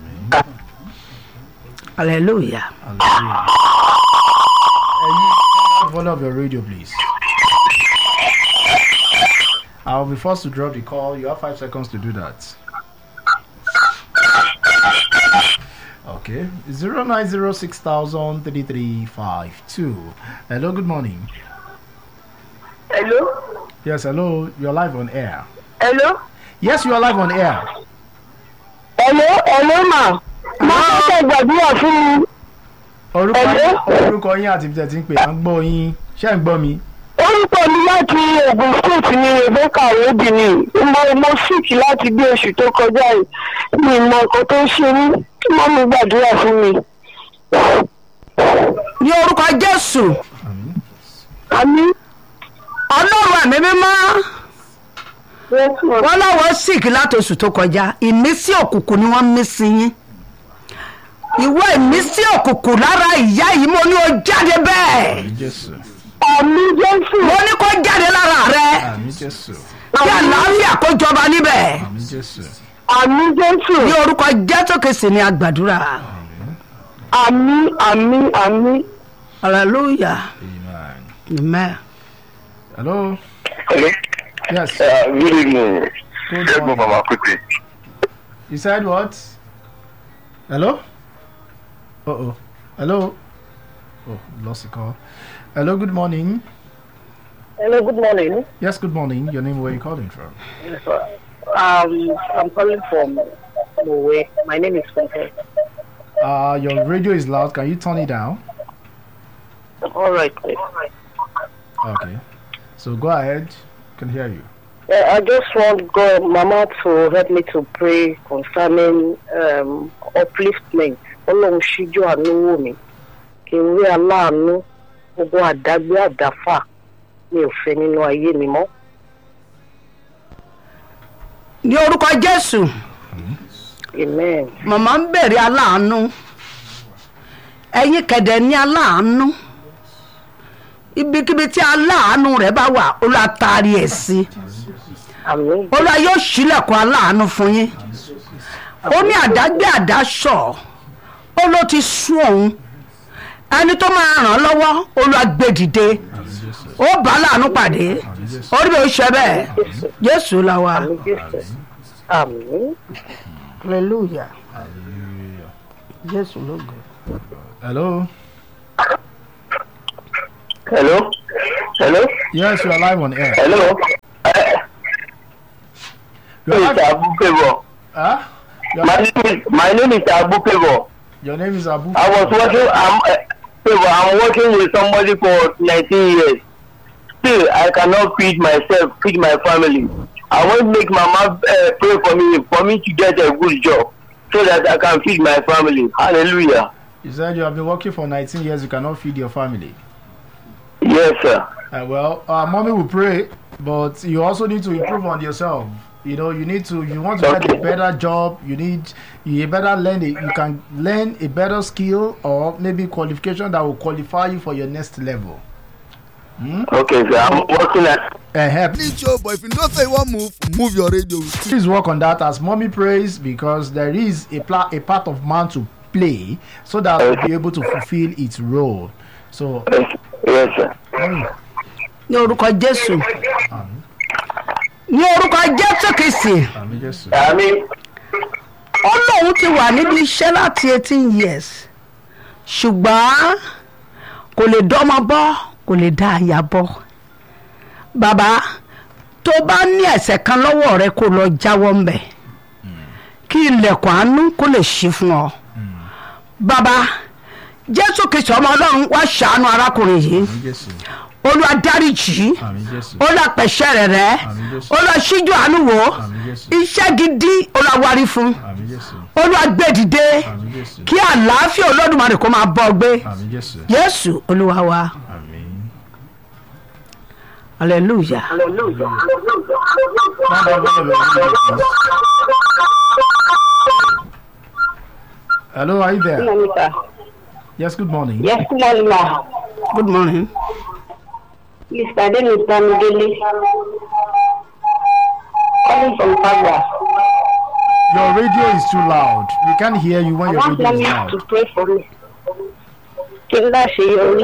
hallelujah. Hallelujah. Volume of your radio, please. I'll be forced to drop the call. You have five seconds to do that. Okay. Zero nine zero six thousand thirty three five two. Hello, good morning. hello Yes, hello. You're live on air. hello Yes, you are live on air. hello hello ma mo fẹ́ kẹ́ gbàdúrà fún mi Orúkọ Hello? orúkọ yín àti ibi tẹ̀ tí ń pè à ń gbọ́ yín. Ṣé ẹ̀ ń gbọ́ mi? orúkọ mi láti ogun state ni rebecca obìnrin mo mo sick láti bí oṣù tó kọjá yìí mi mọ nǹkan tó ń ṣe mí kí mọ́ mi gbàdúrà fún mi. ní orúkọ jésù àmì ọlọ́run ẹ̀mí mímọ́ wọ́n láwọn sick láti oṣù tó kọjá ìmísí òkùnkùn ni wọ́n mí sí yín ìwọ ìmísí òkùnkùn lára ìyá yìí mo ní o jáde bẹ́ẹ̀ Jésù. àmì jésù mo ní kó jáde lára rẹ Àmì Jésù. kí àlàáfíà kó jọba níbẹ̀ Àmì Jésù. àmì jésù ní orúkọ jésù kìsì ni àgbàdúrà àmì àmì àmì. hallelujah Amen. amen. Hello. Hello. Yes. Uh, good evening. Good Yes, morning. Mama quickly. You said what? Hello? Uh oh. Hello? Oh, lost the call. Hello, good morning. hello good morning Yes, good morning. Your name, where you calling from? um, i'm calling from norway my name is funke Uh, your radio is loud. Can you turn it down? all right Okay. So go ahead. Can hear you. Yeah, I just want God, Mama to help me to pray concerning um, upliftment. Ọlọ́run ṣíjú àánú wò mí. Kí n rí aláàánú gbogbo àdágbé àdáfà mi ò fẹ́ nínú ayé mi mọ́. ní orúkọ jésù Amen. màmá ń bèrè aláàánú ẹ̀yin kẹ̀dẹ̀ ní aláàánú ibikíbi tí aláàánú rẹ̀ bá wà olúwa taari ẹ̀ sí àmín olúwa yóò ṣílẹ̀kùn aláàánú fún yín ó ní àdágbé àdásọ̀ ó ló ti sún òun ẹni tó máa ràn án lọ́wọ́ olúwa gbé dìde ó bá láàánú pàdé orí mi ò ṣe bẹ́ẹ̀ jésù la wa àmín jésù àmín hallelujah jésù ló gbé. Hello. hello hello Yes, you are live on air. hello You are live- mr abukebo Huh? Your, my name is my name is abukebo your name is Abu. i was working i'm uh, Favour, i'm working with somebody for nineteen years still i cannot feed myself feed my family i wan make mama uh, pray for me for me to get a good job so that i can feed my family hallelujah You said you have been working for 19 years. You cannot feed your family. yes sir Uh, well, uh, mommy will pray, but you also need to improve on yourself. You know, you need to. You want to get a Okay. better job. You need. You better learn. A, you can learn a better skill or maybe qualification that will qualify you for your next level. okay sir i'm working at Uh, help. need show but if you know say you wan move move your radio with Please work on that as mommy prays because there is a pla- a part of man to play so that will be able to fulfill its role. So, yes sir. mommy, ní orúkọ jésù ní orúkọ jésù kìsì àmì Jésù. àmì ó lóun ti wà níbi iṣẹ́ láti eighteen years ṣùgbọ́n kò lè dọ́mọ bọ́ kò lè dá aya bọ́ bàbá tó bá ní ẹ̀sẹ̀ kan lọ́wọ́ rẹ kó lọ jáwọ́ ńbẹ̀ kí ilẹ̀kùn àánú kó lè ṣí fún ọ bàbá jésù kìsì ọmọ ọlọ́run wá ṣàánú arákùnrin yìí àmì Jésù. olúwa dáríjì àmì Jésù. olúwa pẹ̀ṣẹ̀ rẹ̀ rẹ́ Àmín Jésù. olúwa ṣíjú àánú wò ó Àmín Jésù. iṣẹ́ gidi olúwa wárí fún àmì Jésù. olúwa gbé dìde àmì Jésù. kí àlàáfíà olódùmarè kó máa bọ́ gbé àmì Jésù. yéésù olúwa wa àmì. hallelujah. Hello, are you there? Monica. Yes, good morning. Yes, good morning, ma. good morning. Mr. Dennis Bamidele. Calling from Padua. Your radio is too loud. We can't hear you when I your want radio is mommy loud. to pray for me. Kí n bá ṣe yọrí.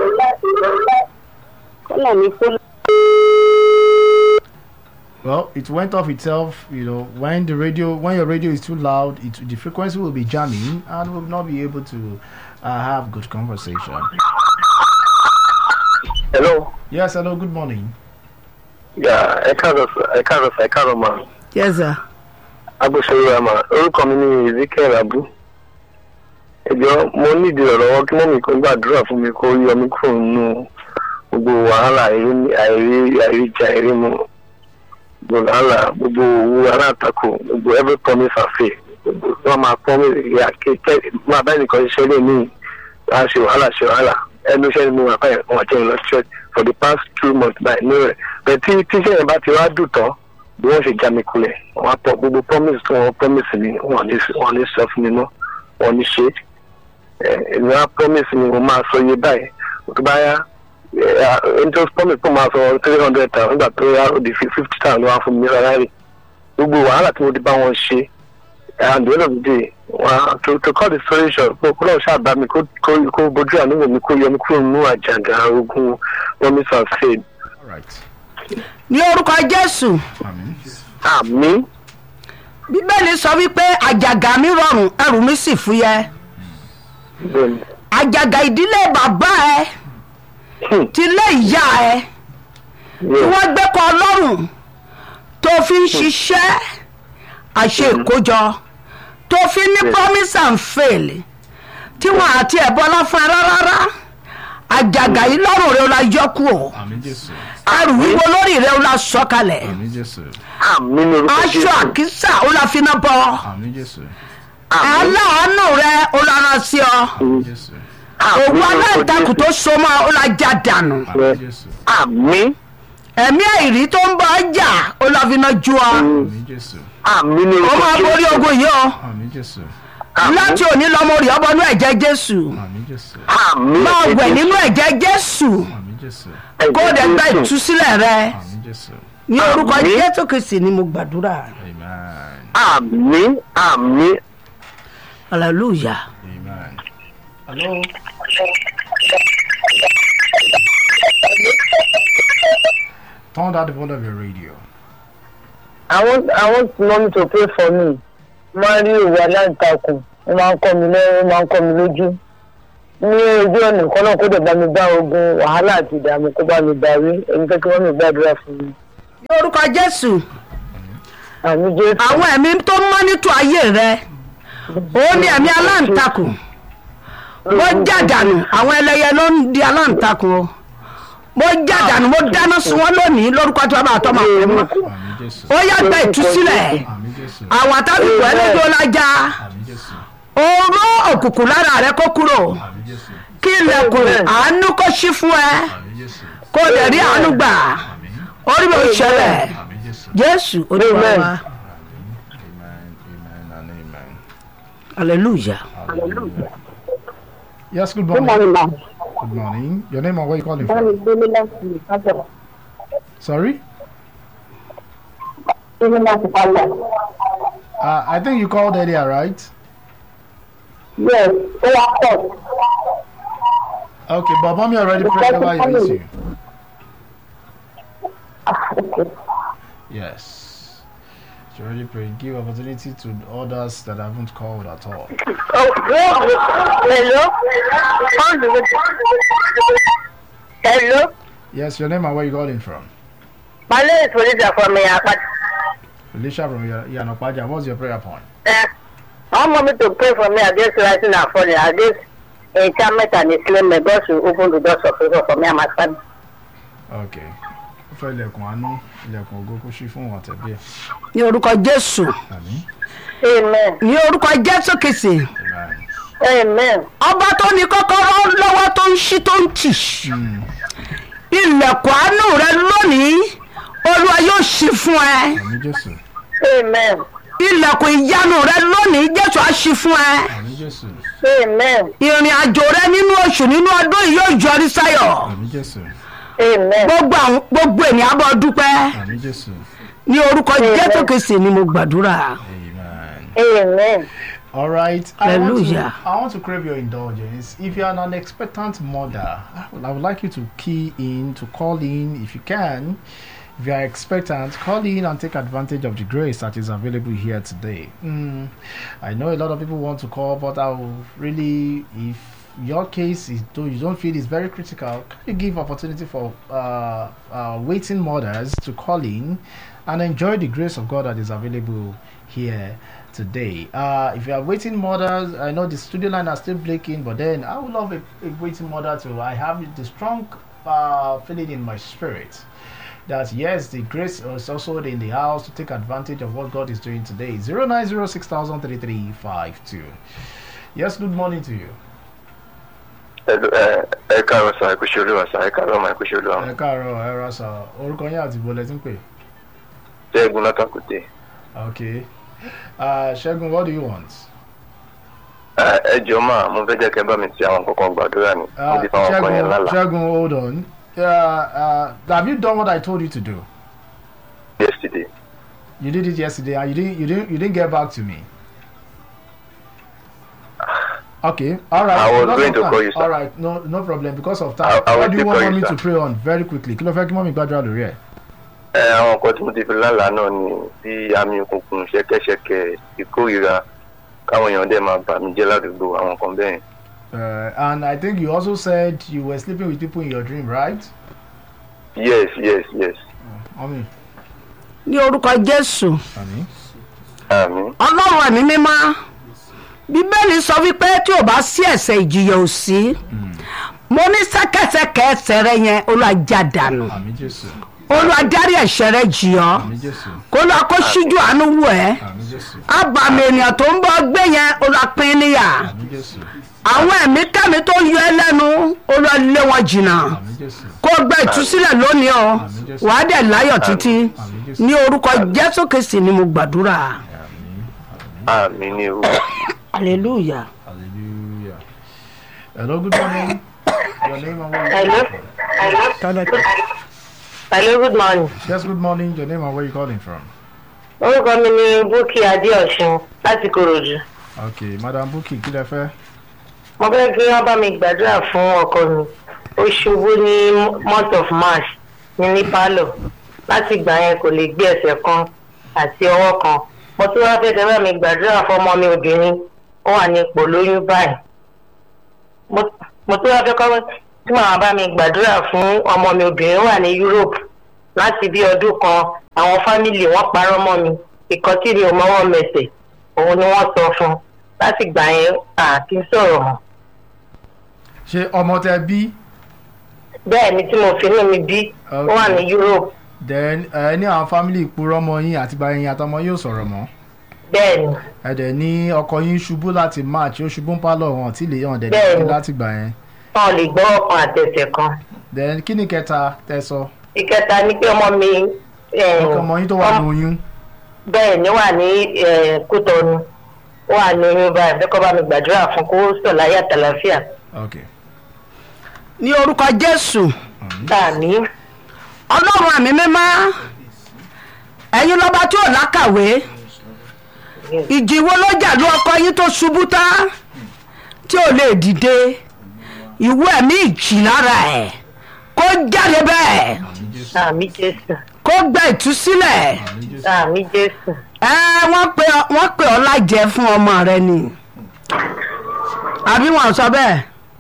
Kọ́nà mi kó Well, it went off itself. You know, when the radio, when your radio is too loud, it, the frequency will be jamming and will not be able to uh, have good conversation. hello Yes, hello, good morning. ya ẹ káàárọ̀ sir ẹ káàárọ̀ sir ẹ káàárọ̀ ma yes sir. agbóṣèlú àmà orúkọ mi ní ezekiel abu ẹjọ mo nídìí ọ̀rọ̀ kí mọ́mí kan gbàdúrà fún mi kó yọ mí kúrò nínú gbogbo wàhálà àìrí àìrí àìríjà àìrí mu gbogbo wàhálà gbogbo owó alátakò gbogbo every promise and faith gbogbo wọn máa promise ìyá kékeré máa bá ẹnìkan ṣiṣẹ́ lé ní wàá ṣe wàhálà ṣe wàhálà ẹnu iṣẹ́ ni mo wà báyìí wọn jẹ́ ìlọ church for the past two months báyìí ní rẹ̀ bẹ́ẹ̀ tí tíṣẹ́ yẹn bá ti wá dùn tán bí wọ́n ṣe já mi kulẹ̀ wọ́n á pọ̀ gbogbo promise tí wọ́n promise mi wọ́n ní wọ́n ní sọ fún mi mọ́ wọ́n ní ṣe é èmi á promise mi mo máa sọ iye báyìí tó bá yá interest promise tó máa sọ three hundred thousand nígbà tó yá ó di fifty thousand wá fún mi rárá rè gbogbo wàhálà tí mo ti bá wọn ṣe and the end of the day wọn to to call the story short kó kó lọ́ọ̀ ṣáà bá mi kó kó kó bójú àánú wò mí kó yọ mí kúrò nínú àjàgà ogun promise and faith All right. ní orúkọ jésù Amen. àmì bíbélì sọ wípé àjàgà mi rọrùn ẹrù mi sì fúyẹ́ bẹ́ẹ̀ ni. àjàgà ìdílé bàbá ẹ Hmm. tilé ìyá ẹ tí Yeah. wọ́n gbé kọ́ ọlọ́run tó fi ń ṣiṣẹ́ àṣe ìkójọ tó fi ní promise and fail tí wọn àti ẹ̀bọ́lá fún ẹ rárá àjàgà yìí lọ́rùn rẹ ó la yọ kú o Amen, Jesus. ẹrù wíwo lórí rẹ ó la sọ kalẹ̀ Amen, Jesus. àmì ní orúkọ aṣọ Jésù. àkísà ó la fi náà bọ́ Amen, Jesus. aláàánú rẹ ó la rán sí ọ Amen, Jesus. Àmì òwú ní orúkọ aláǹtakùn tó Jésù. so mọ́ ó la já dànù Amen, Jesus. àmì ẹ̀mí àìrí tó ń bọ̀ ọjà ó la fi náà ju ọ Amen, Jesus. àmì ní ó orúkọ máa borí Jésù. ogun yìí o. Amen, Jesus. Àmì. láti òní lọmọ rí ọbọ nínú ẹ̀jẹ̀ jésù Amen, Jesus. àmì máa ẹ̀jẹ̀ wẹ̀ Jésù. nínú ẹ̀jẹ̀ jésù Amen, jésù kó o dẹ̀ gba ìtúsílẹ̀ rẹ àmì jésù ní orúkọ Àmín. jésù kristi ni mo gbàdúrà amen àmì àmì hallelujah. amen. hello. turn down the volume of your radio. I want I want mommy to pray for me. Máa rí òwò aláǹtakùn, ó máa ń kọ́ mi lẹ́rú, ó máa ń kọ́ mi lójú. Ní ojú ọ̀nà kan náà kó dẹ̀ bá mi bá ogun wàhálà àti ìdààmú kó bá mi darí. Èmi fẹ́ kí wọ́n mi gbàdúrà fún mi. ní orúkọ jésù Àmì Jésù. àwọn ẹ̀mí tó mọ́nítò ayé rẹ ó ní ẹ̀mí aláǹtakùn mo jàdánù àwọn ẹlẹ́yẹ ló ń di aláǹtakùn o mo jàdánù mo dáná sun wọn lónìí lórúkọ tí wọn bá tọ́ máa pè mọ́ àmì jésù ó yá gba ìtúsílẹ̀ àmì jésù àwọn àtàlùkù ẹlẹ́jọ́ lájà àmì jésù oró òkùnkùn lára rẹ kó kúrò àmì jésù kí ilẹ̀kùn àánú kó ṣí fún ẹ àmì jésù kó o dẹ̀ rí àánú gbà àmì orí mi ò ṣẹlẹ̀ àmì jésù jésù olúwa Amen. wa amen amen and amen. hallelujah. Hallelujah. Yes, good Good morning. morning, ma. Good morning. Your name and where you calling Wọ́n from? ní gbélé láti ìkájọ. Sorry? Gbélé láti pálọ̀. Uh, I think you called earlier, right? Yes, ó wá pọ̀. Okay, but mommy already prayed over your issue. Ah, okay. Yes. She already prayed. Give opportunity to others that haven't called at all. Hello? Hello? Yes, your name and where you calling from? My name is Felicia from Miyapa. Felicia from Yanopaja. What's your prayer point? Uh, I want me to pray for me against rising and falling, against enchantment and enslavement. May God should open the doors of favor for me and my family. Okay. Ó fẹ́ ilẹ̀kùn àánú, ilẹ̀kùn ògo kó ṣí fún wọn tẹ̀bí ẹ̀. ní orúkọ jésù Àmín. Amen. ní orúkọ jésù kìsì Amen. Amen. ọba tó ní kọ́kọ́rọ́ lọ́wọ́ tó ń ṣí tó ń tì Mm. ilẹ̀kùn àánú rẹ lónìí olúwa yóò ṣí fún ẹ Àmín Jésù. Amen. ilẹ̀kùn ìyanu rẹ lónìí jésù á ṣí fún ẹ Àmín Jésù. Amen. ìrìn àjò rẹ nínú oṣù nínú ọdún yìí yóò yọrí sáyọ̀ Àmín Jésù. Amen. gbogbo àwọn gbogbo ènìyàn bọ́ dúpẹ́ Àmín Jésù. ní orúkọ jésù kìsì ni mo gbàdúrà Amen. Amen. All right. I want, to, Hallelujah. I want to crave your indulgence. If you are an expectant mother, I would, I would like you to key in, to call in if you can. If you are expectant, call in and take advantage of the grace that is available here today. Mm, I know a lot of people want to call, but I will really, if your case is though you don't feel is very critical, can you give opportunity for uh, uh, waiting mothers to call in and enjoy the grace of God that is available here today. Uh, if you are waiting mothers, I know the studio line are still blinking, but then I would love a, a waiting mother too. I have the strong uh, feeling in my spirit that yes, the grace is also in the house to take advantage of what God is doing today. 09060003352. Yes, good morning to you. ẹ káàárọ̀ sà ẹ kú ṣe olúwa sà ẹ káàárọ̀ mà ẹ kú ṣe olúwa ẹ káàárọ̀ ẹ ra sà orúkọ yín àti ìbò lẹ́tí ń pè. ṣẹ́gun látàkùtè Okay. Uh, Ṣẹ́gun, what do you want? ẹ jọ máa mo fẹ́ jẹ́ kẹ́ bá mi ti àwọn kankan gbàdúrà ni mo Uh, ti fáwọn kan yẹn Ṣẹ́gun, lálàá Ṣẹ́gun, hold on. Uh, uh, have you done what I told you to do? yesterday You did it yesterday, and you didn't. You didn't. You didn't get back to me. Okay. All right. I was because going of to time. call you, sir. All right. No, no problem. Because of I- time. I will what do you still want call me you, to sir. pray on very quickly? Kí ló fẹ́ kí mọ́mí gbàdúrà lórí ẹ̀? ẹ àwọn nǹkan tí mo ti fi lálàá náà ni bí àmì òkùnkùn ṣẹ̀kẹ̀ṣẹ̀kẹ̀ ìkórìíra káwọn èèyàn dẹ̀ máa bà mí jẹ́ ládùúgbò àwọn nǹkan bẹ́ẹ̀ yẹn. Uh, and I think you also said you were sleeping with people in your dream, right? yes yes yes Mọ́mí. ní orúkọ jésù Àmín. àmì ọlọ́run ẹ̀mí mímọ́ bíbélì sọ wípé tí ò bá sí ẹ̀ṣẹ̀ ìjìyà ò sí mo ní sẹ́kẹ̀sẹ̀kẹ̀ ẹsẹ̀ rẹ yẹn olùwàjà dànù Àmín Jésù. olùwàdárí ẹ̀ṣẹ̀ rẹ jì ọ́ Àmín Jésù. kó lọ́ọ́ kó ṣíjú àánú wù ẹ́ Àmín Jésù. àbàmì ènìyàn tó ń bọ́ gbé yẹn olùwàpín níyà Àmín Jésù. àwọn ẹ̀mí kẹ́mi tó yọ ẹ́ lẹ́nu olùwàlé wọn jìnnà Àmín Jésù. kó gbẹ ìtúsílẹ̀ lónìí o wàá dẹ̀ láyọ̀ títí Àmín Jésù. ní orúkọ jésù kristi ni mo gbàdúrà Àmín. àmì ní orúkọ hallelujah. Hallelujah. Hello, good morning. Your name and where you Hello. from? Kálẹ̀. Hello, good morning. Yes, good morning. Your name and where you calling from? Orúkọ mi ni Búkì Adéọ̀sùn láti Kòròdú. Okay, Madam Buki, kí lẹ fẹ́? Mo fẹ́ kí wọ́n bá mi gbàdúrà fún ọkọ mi. Ó ṣubú ní month of March ní ní Pálọ̀. Láti ìgbà yẹn kò lè gbé ẹsẹ̀ kan àti ọwọ́ kan. Mo tún wá fẹ́ kí wọ́n bá mi gbàdúrà fún ọmọ mi obìnrin. Ó wà ní ipò lóyún báyìí. Mo- Mo tún wá fẹ́ kọ́ tí màá bá mi gbàdúrà fún ọmọ mi obìnrin ó wà ní Europe. Láti bí ọdún kan, àwọn fámìlì wọn parọ́ mọ́ mi. Ìkan tí mi ò mọ́wọ́ mẹsẹ̀, òun ni wọ́n sọ fún un. Láti ìgbà yẹn, à kí n sọ̀rọ̀ mọ́. Ṣé ọmọ tẹ bí? bẹ́ẹ̀ ni tí mo fi inú mi bí ó wà ní Europe Then ẹ ní àwọn family ìpurọ́ ọmọ yín àti bá yín àtọmọ yóò sọ̀rọ̀ mọ́. bẹ́ẹ̀ ni Ẹ dẹ̀ ní ọkọ yín ṣubú láti March, ó ṣubú ń pálọ̀ wọn tí lè hàn dẹ̀ Bẹ́ẹ̀ni. ní láti gbà yẹn. wọn ò lè gbọ́ ọkàn àtẹ̀sẹ̀ kan. Then kí ni kẹta tẹ sọ? ìkẹta ni pé ọmọ mi eh, Ọkọ yín tó wà ní oyún. bẹ́ẹ̀ ni wà ní eh, Kútọ́nù ó wà ní oyún báyìí bẹ́ẹ̀ kọ́ bá mi gbàdúrà fún kó sọ̀ láyé àtàlàfíà. Okay. ní orúkọ jésù tàní ọlọ́run àmì mímọ́ ẹ̀yin lọ́ba tí ò lákàwé ìjì wo ló jà ló ọkọ yín tó ṣubú tá tí ò lè dìde ìwé ẹ̀mí ìjì lára ẹ̀ kó jáde bẹ́ẹ̀ àmì Jésù kó gba ìtúsílẹ̀ àmì Jésù ẹ wọ́n pe wọ́n pe ọ́ lájẹ fún ọmọ rẹ ni àbí wọn sọ bẹ́ẹ̀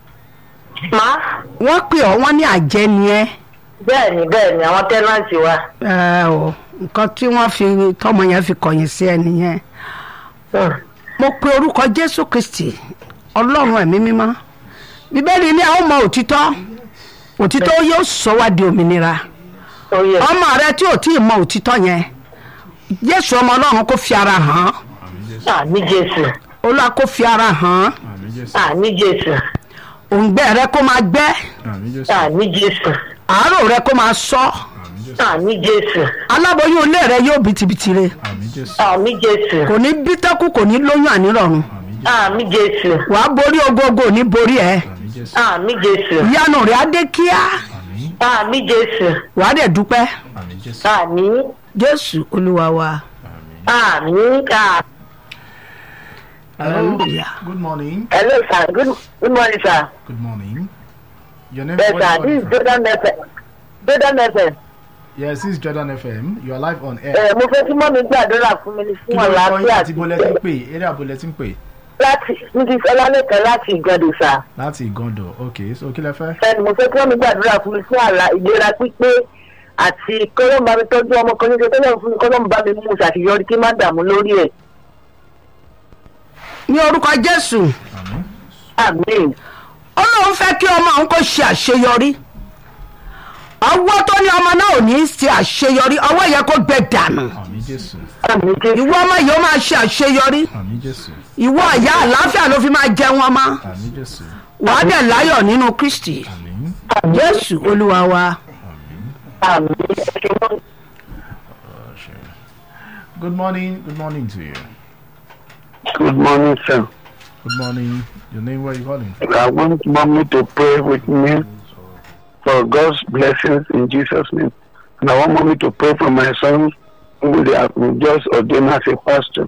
má wọ́n pe ọ́ wọ́n ní àjẹ́ ni ẹ́ bẹ́ẹ̀ ni bẹ́ẹ̀ ni àwọn tẹ́nàntì wa ẹ o nǹkan tí wọ́n fi tọmọ yẹn fi kọ̀yìn sí ẹ nìyẹn Hmm. mo pe orúkọ jésù kristi ọlọ́run ẹ̀mí mímọ́ bíbélì ní àwọn ọmọ òtítọ́ òtítọ́ yóò sọ wá di òmìnira ó yẹ ọmọ rẹ tí ò tí ì mọ òtítọ́ yẹn jésù ọmọ ọlọ́run kò fi ara hàn àmì Jésù olúwa kò fi ara hàn Àmín Jésù. àmì Jésù òǹgbẹ rẹ kó máa gbẹ Àmín Jésù. àmì Jésù àárò rẹ kó máa sọ àmì Jésù aláboyún ilé rẹ yóò bìtìbìtì re Àmín Jésù. àmì Jésù kò ní bí tẹ́kù kò ní lóyún ànírọ̀rùn àmì Jésù wàá borí ogogo ò ní borí ẹ Àmín Jésù. àmì Jésù ìyanu rẹ á dé kíá Àmín. àmì Jésù wàá dẹ̀ dúpẹ́ Àmín Jésù. àmì jésù olúwa wa àmì àmì. hallelujah. Good morning. hello sir good good morning sir. Good morning. Your name yes where you sir calling this is from? jordan fm jordan fm. Yes, this is Jordan FM. You are live on air. ẹ mo fẹ́ kí mọ́ mi gbàdúrà fún mi ní Kí fún ló ń kọ́ yín àlàáfíà àti bọ́lẹ̀ tí ń pè? Eré àbọ̀lẹ̀ tí ń pè? láti níbi ọlálẹ́kẹ̀ láti ìgàdù sir. Láti Ìgàndò. Okay, so kí lẹ fẹ́? ẹni mo fẹ́ kí wọ́n mi gbàdúrà fún mi fún àlà ìlera pípé àti kọ́lọ́mù bá mi tọ́jú ọmọ kan níṣẹ́ tọ́lọ́mù fún mi kọ́lọ́mù bá mi mú ṣàṣeyọrí kí má dààmú lórí ẹ̀. ní orúkọ jésù Àmín. àmín ọlọ́run fẹ́ kí ọmọ òun kó ṣe àṣeyọrí ọwọ́ tó ní ọmọ náà ò ní í ṣe àṣeyọrí ọwọ́ yẹn kó gbẹ dànù Àmín Jésù. àmín jésù ìwọ ọmọ yìí ó máa ṣe àṣeyọrí Àmín Jésù. ìwọ àyà àlàáfíà ló fi máa jẹun ọmọ Àmín Jésù. wàá dẹ̀ láyọ̀ nínú kristi Àmín. jésù olúwa wa àmín ẹ̀ṣẹ̀ wọn. Oh, sure. Good morning. Good morning to you. Good morning, sir. Good morning. Your name where you calling? I want mommy to pray with me for God's blessings in Jesus' name. And I want mommy to pray for my son who they have just ordained as a pastor.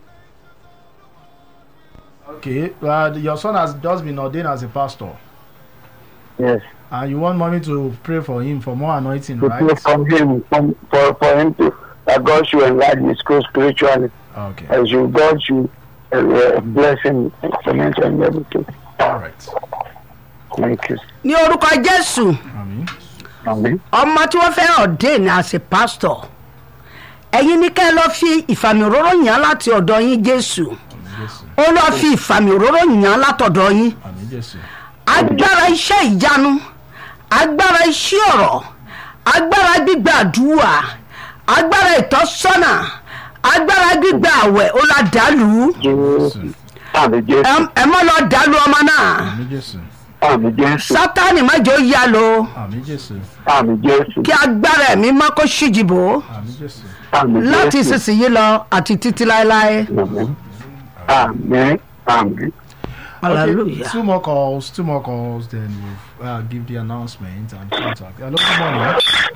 Okay. Uh, your son has just been ordained as a pastor. Yes. And you want mommy to pray for him for more anointing, To right? pray from him, from, for, for him to, that God should enlarge his school spiritually. Okay. As you, God should uh, uh, bless him financially and everything. All right. Thank you. ní orúkọ jésù Àmín. Amen. ọmọ tí wọ́n fẹ́ ordain as a pastor ẹ̀yin ní ká ẹ lọ́ọ́ fi ìfàmì òróró yàn án láti ọ̀dọ̀ yín jésù Àmín Jésù. ó lọ́ọ́ fi ìfàmì òróró yàn án látọ̀dọ̀ yín Àmín Jésù. agbára iṣẹ́ ìyanu agbára iṣẹ́ ọ̀rọ̀ agbára gbígba àdúrà agbára ìtọ́sọ́nà agbára gbígba àwẹ̀ ó la dàlú Jesus. Amen. Jesus. ẹ mọ́ lọ dàlú ọmọ náà Àmín Jésù. Amen. Jesus. sátánì mọ́jọ́ yá lo Àmín Jésù. Amen. Jesus. kí agbára ẹ̀mí mọ́ kó ṣíjìbò Àmín Jésù. Amen. láti Jesus. ìsinsìnyí lọ àti títí láéláé. Amen. Amen. Amen. hallelujah. two more calls, two more calls, then we'll uh, give the announcement and contact. Hello, good morning.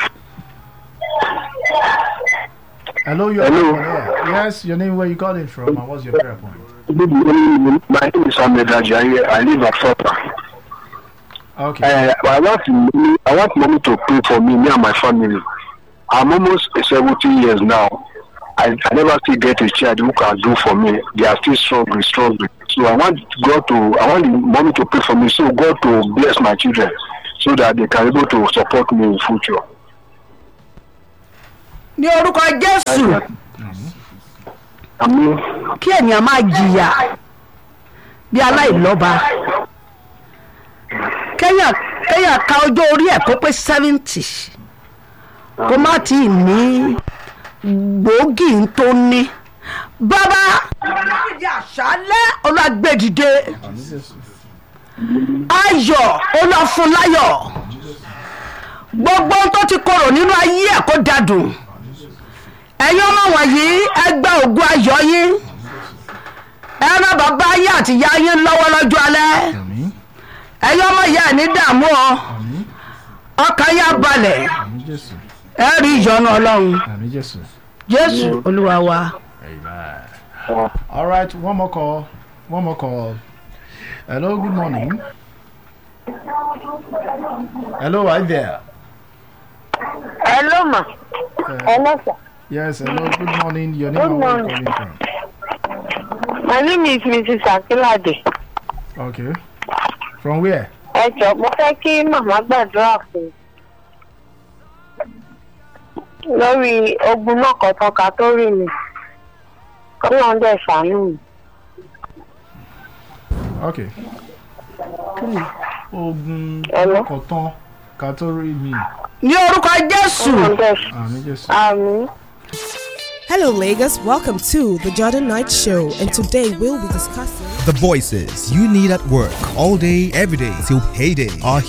Hello, you're Hello. on air. Yes, your name, where you calling from, and what's your prayer point? Good morning. My name is Ahmed Ajayi. I live at Sota. Okay. Uh, I want mommy, I want mommy to pray for me, me and my family. I'm almost 70 years now. I, I never still get a child who can do for me. They are still struggling, struggling. So I want God to, I want mommy to pray for me, so God to bless my children, so that they can be able to support me in future. ní orúkọ jésù Amen. kí ènìyàn máa jìyà bí aláìlọ́ba kéèyàn kéèyàn ka ọjọ́ orí ẹ̀ kó pé seventy kó má tí ì ní gbòógì tó ní bàbá olùdíje àṣálẹ́ olùgbèdìde ayọ̀ olùfúnláyọ̀ gbogbo ohun tó ti korò nínú ayé ẹ̀ kó dadùn ẹ̀yin ọmọ wọ̀nyí ẹgbẹ́ ògùn ayọ̀ yín ẹ rán bàbá ayé àti ìyá yín lọ́wọ́ lọ́jọ́ alẹ́ Àmín. ẹ̀yin ọmọ ìyá ẹ̀ ní dààmú ọ Àmín. ọkàn yá balẹ̀ Àmín Jésù. ẹ rí ìyọnu ọlọ́run Àmín Jésù. jésù olúwa wa. Amen. All right, one more call. One more call. Hello, good morning. Hello, are you there? hello ma Uh, hello sir yes, hello, good morning. Your name and where you calling from? my name is mrs akilade Okay. From where? ẹ jọ mo fẹ́ kí màmá gbàdúrà fún un lórí ogun náà kọ̀tọ̀ka tó rí mi kọ́lọ́n dẹ̀ ṣàánú mi. Okay. Ogun Hello? kọ̀tán ká tó rí mi. ní orúkọ jésù kọ́lọ́n dẹ̀ ṣàánú Àmín Jésù. àmì. Hello, Lagos. Welcome to the Jordan Knight Show, and today we'll be discussing. The voices you need at work all day, every day till payday are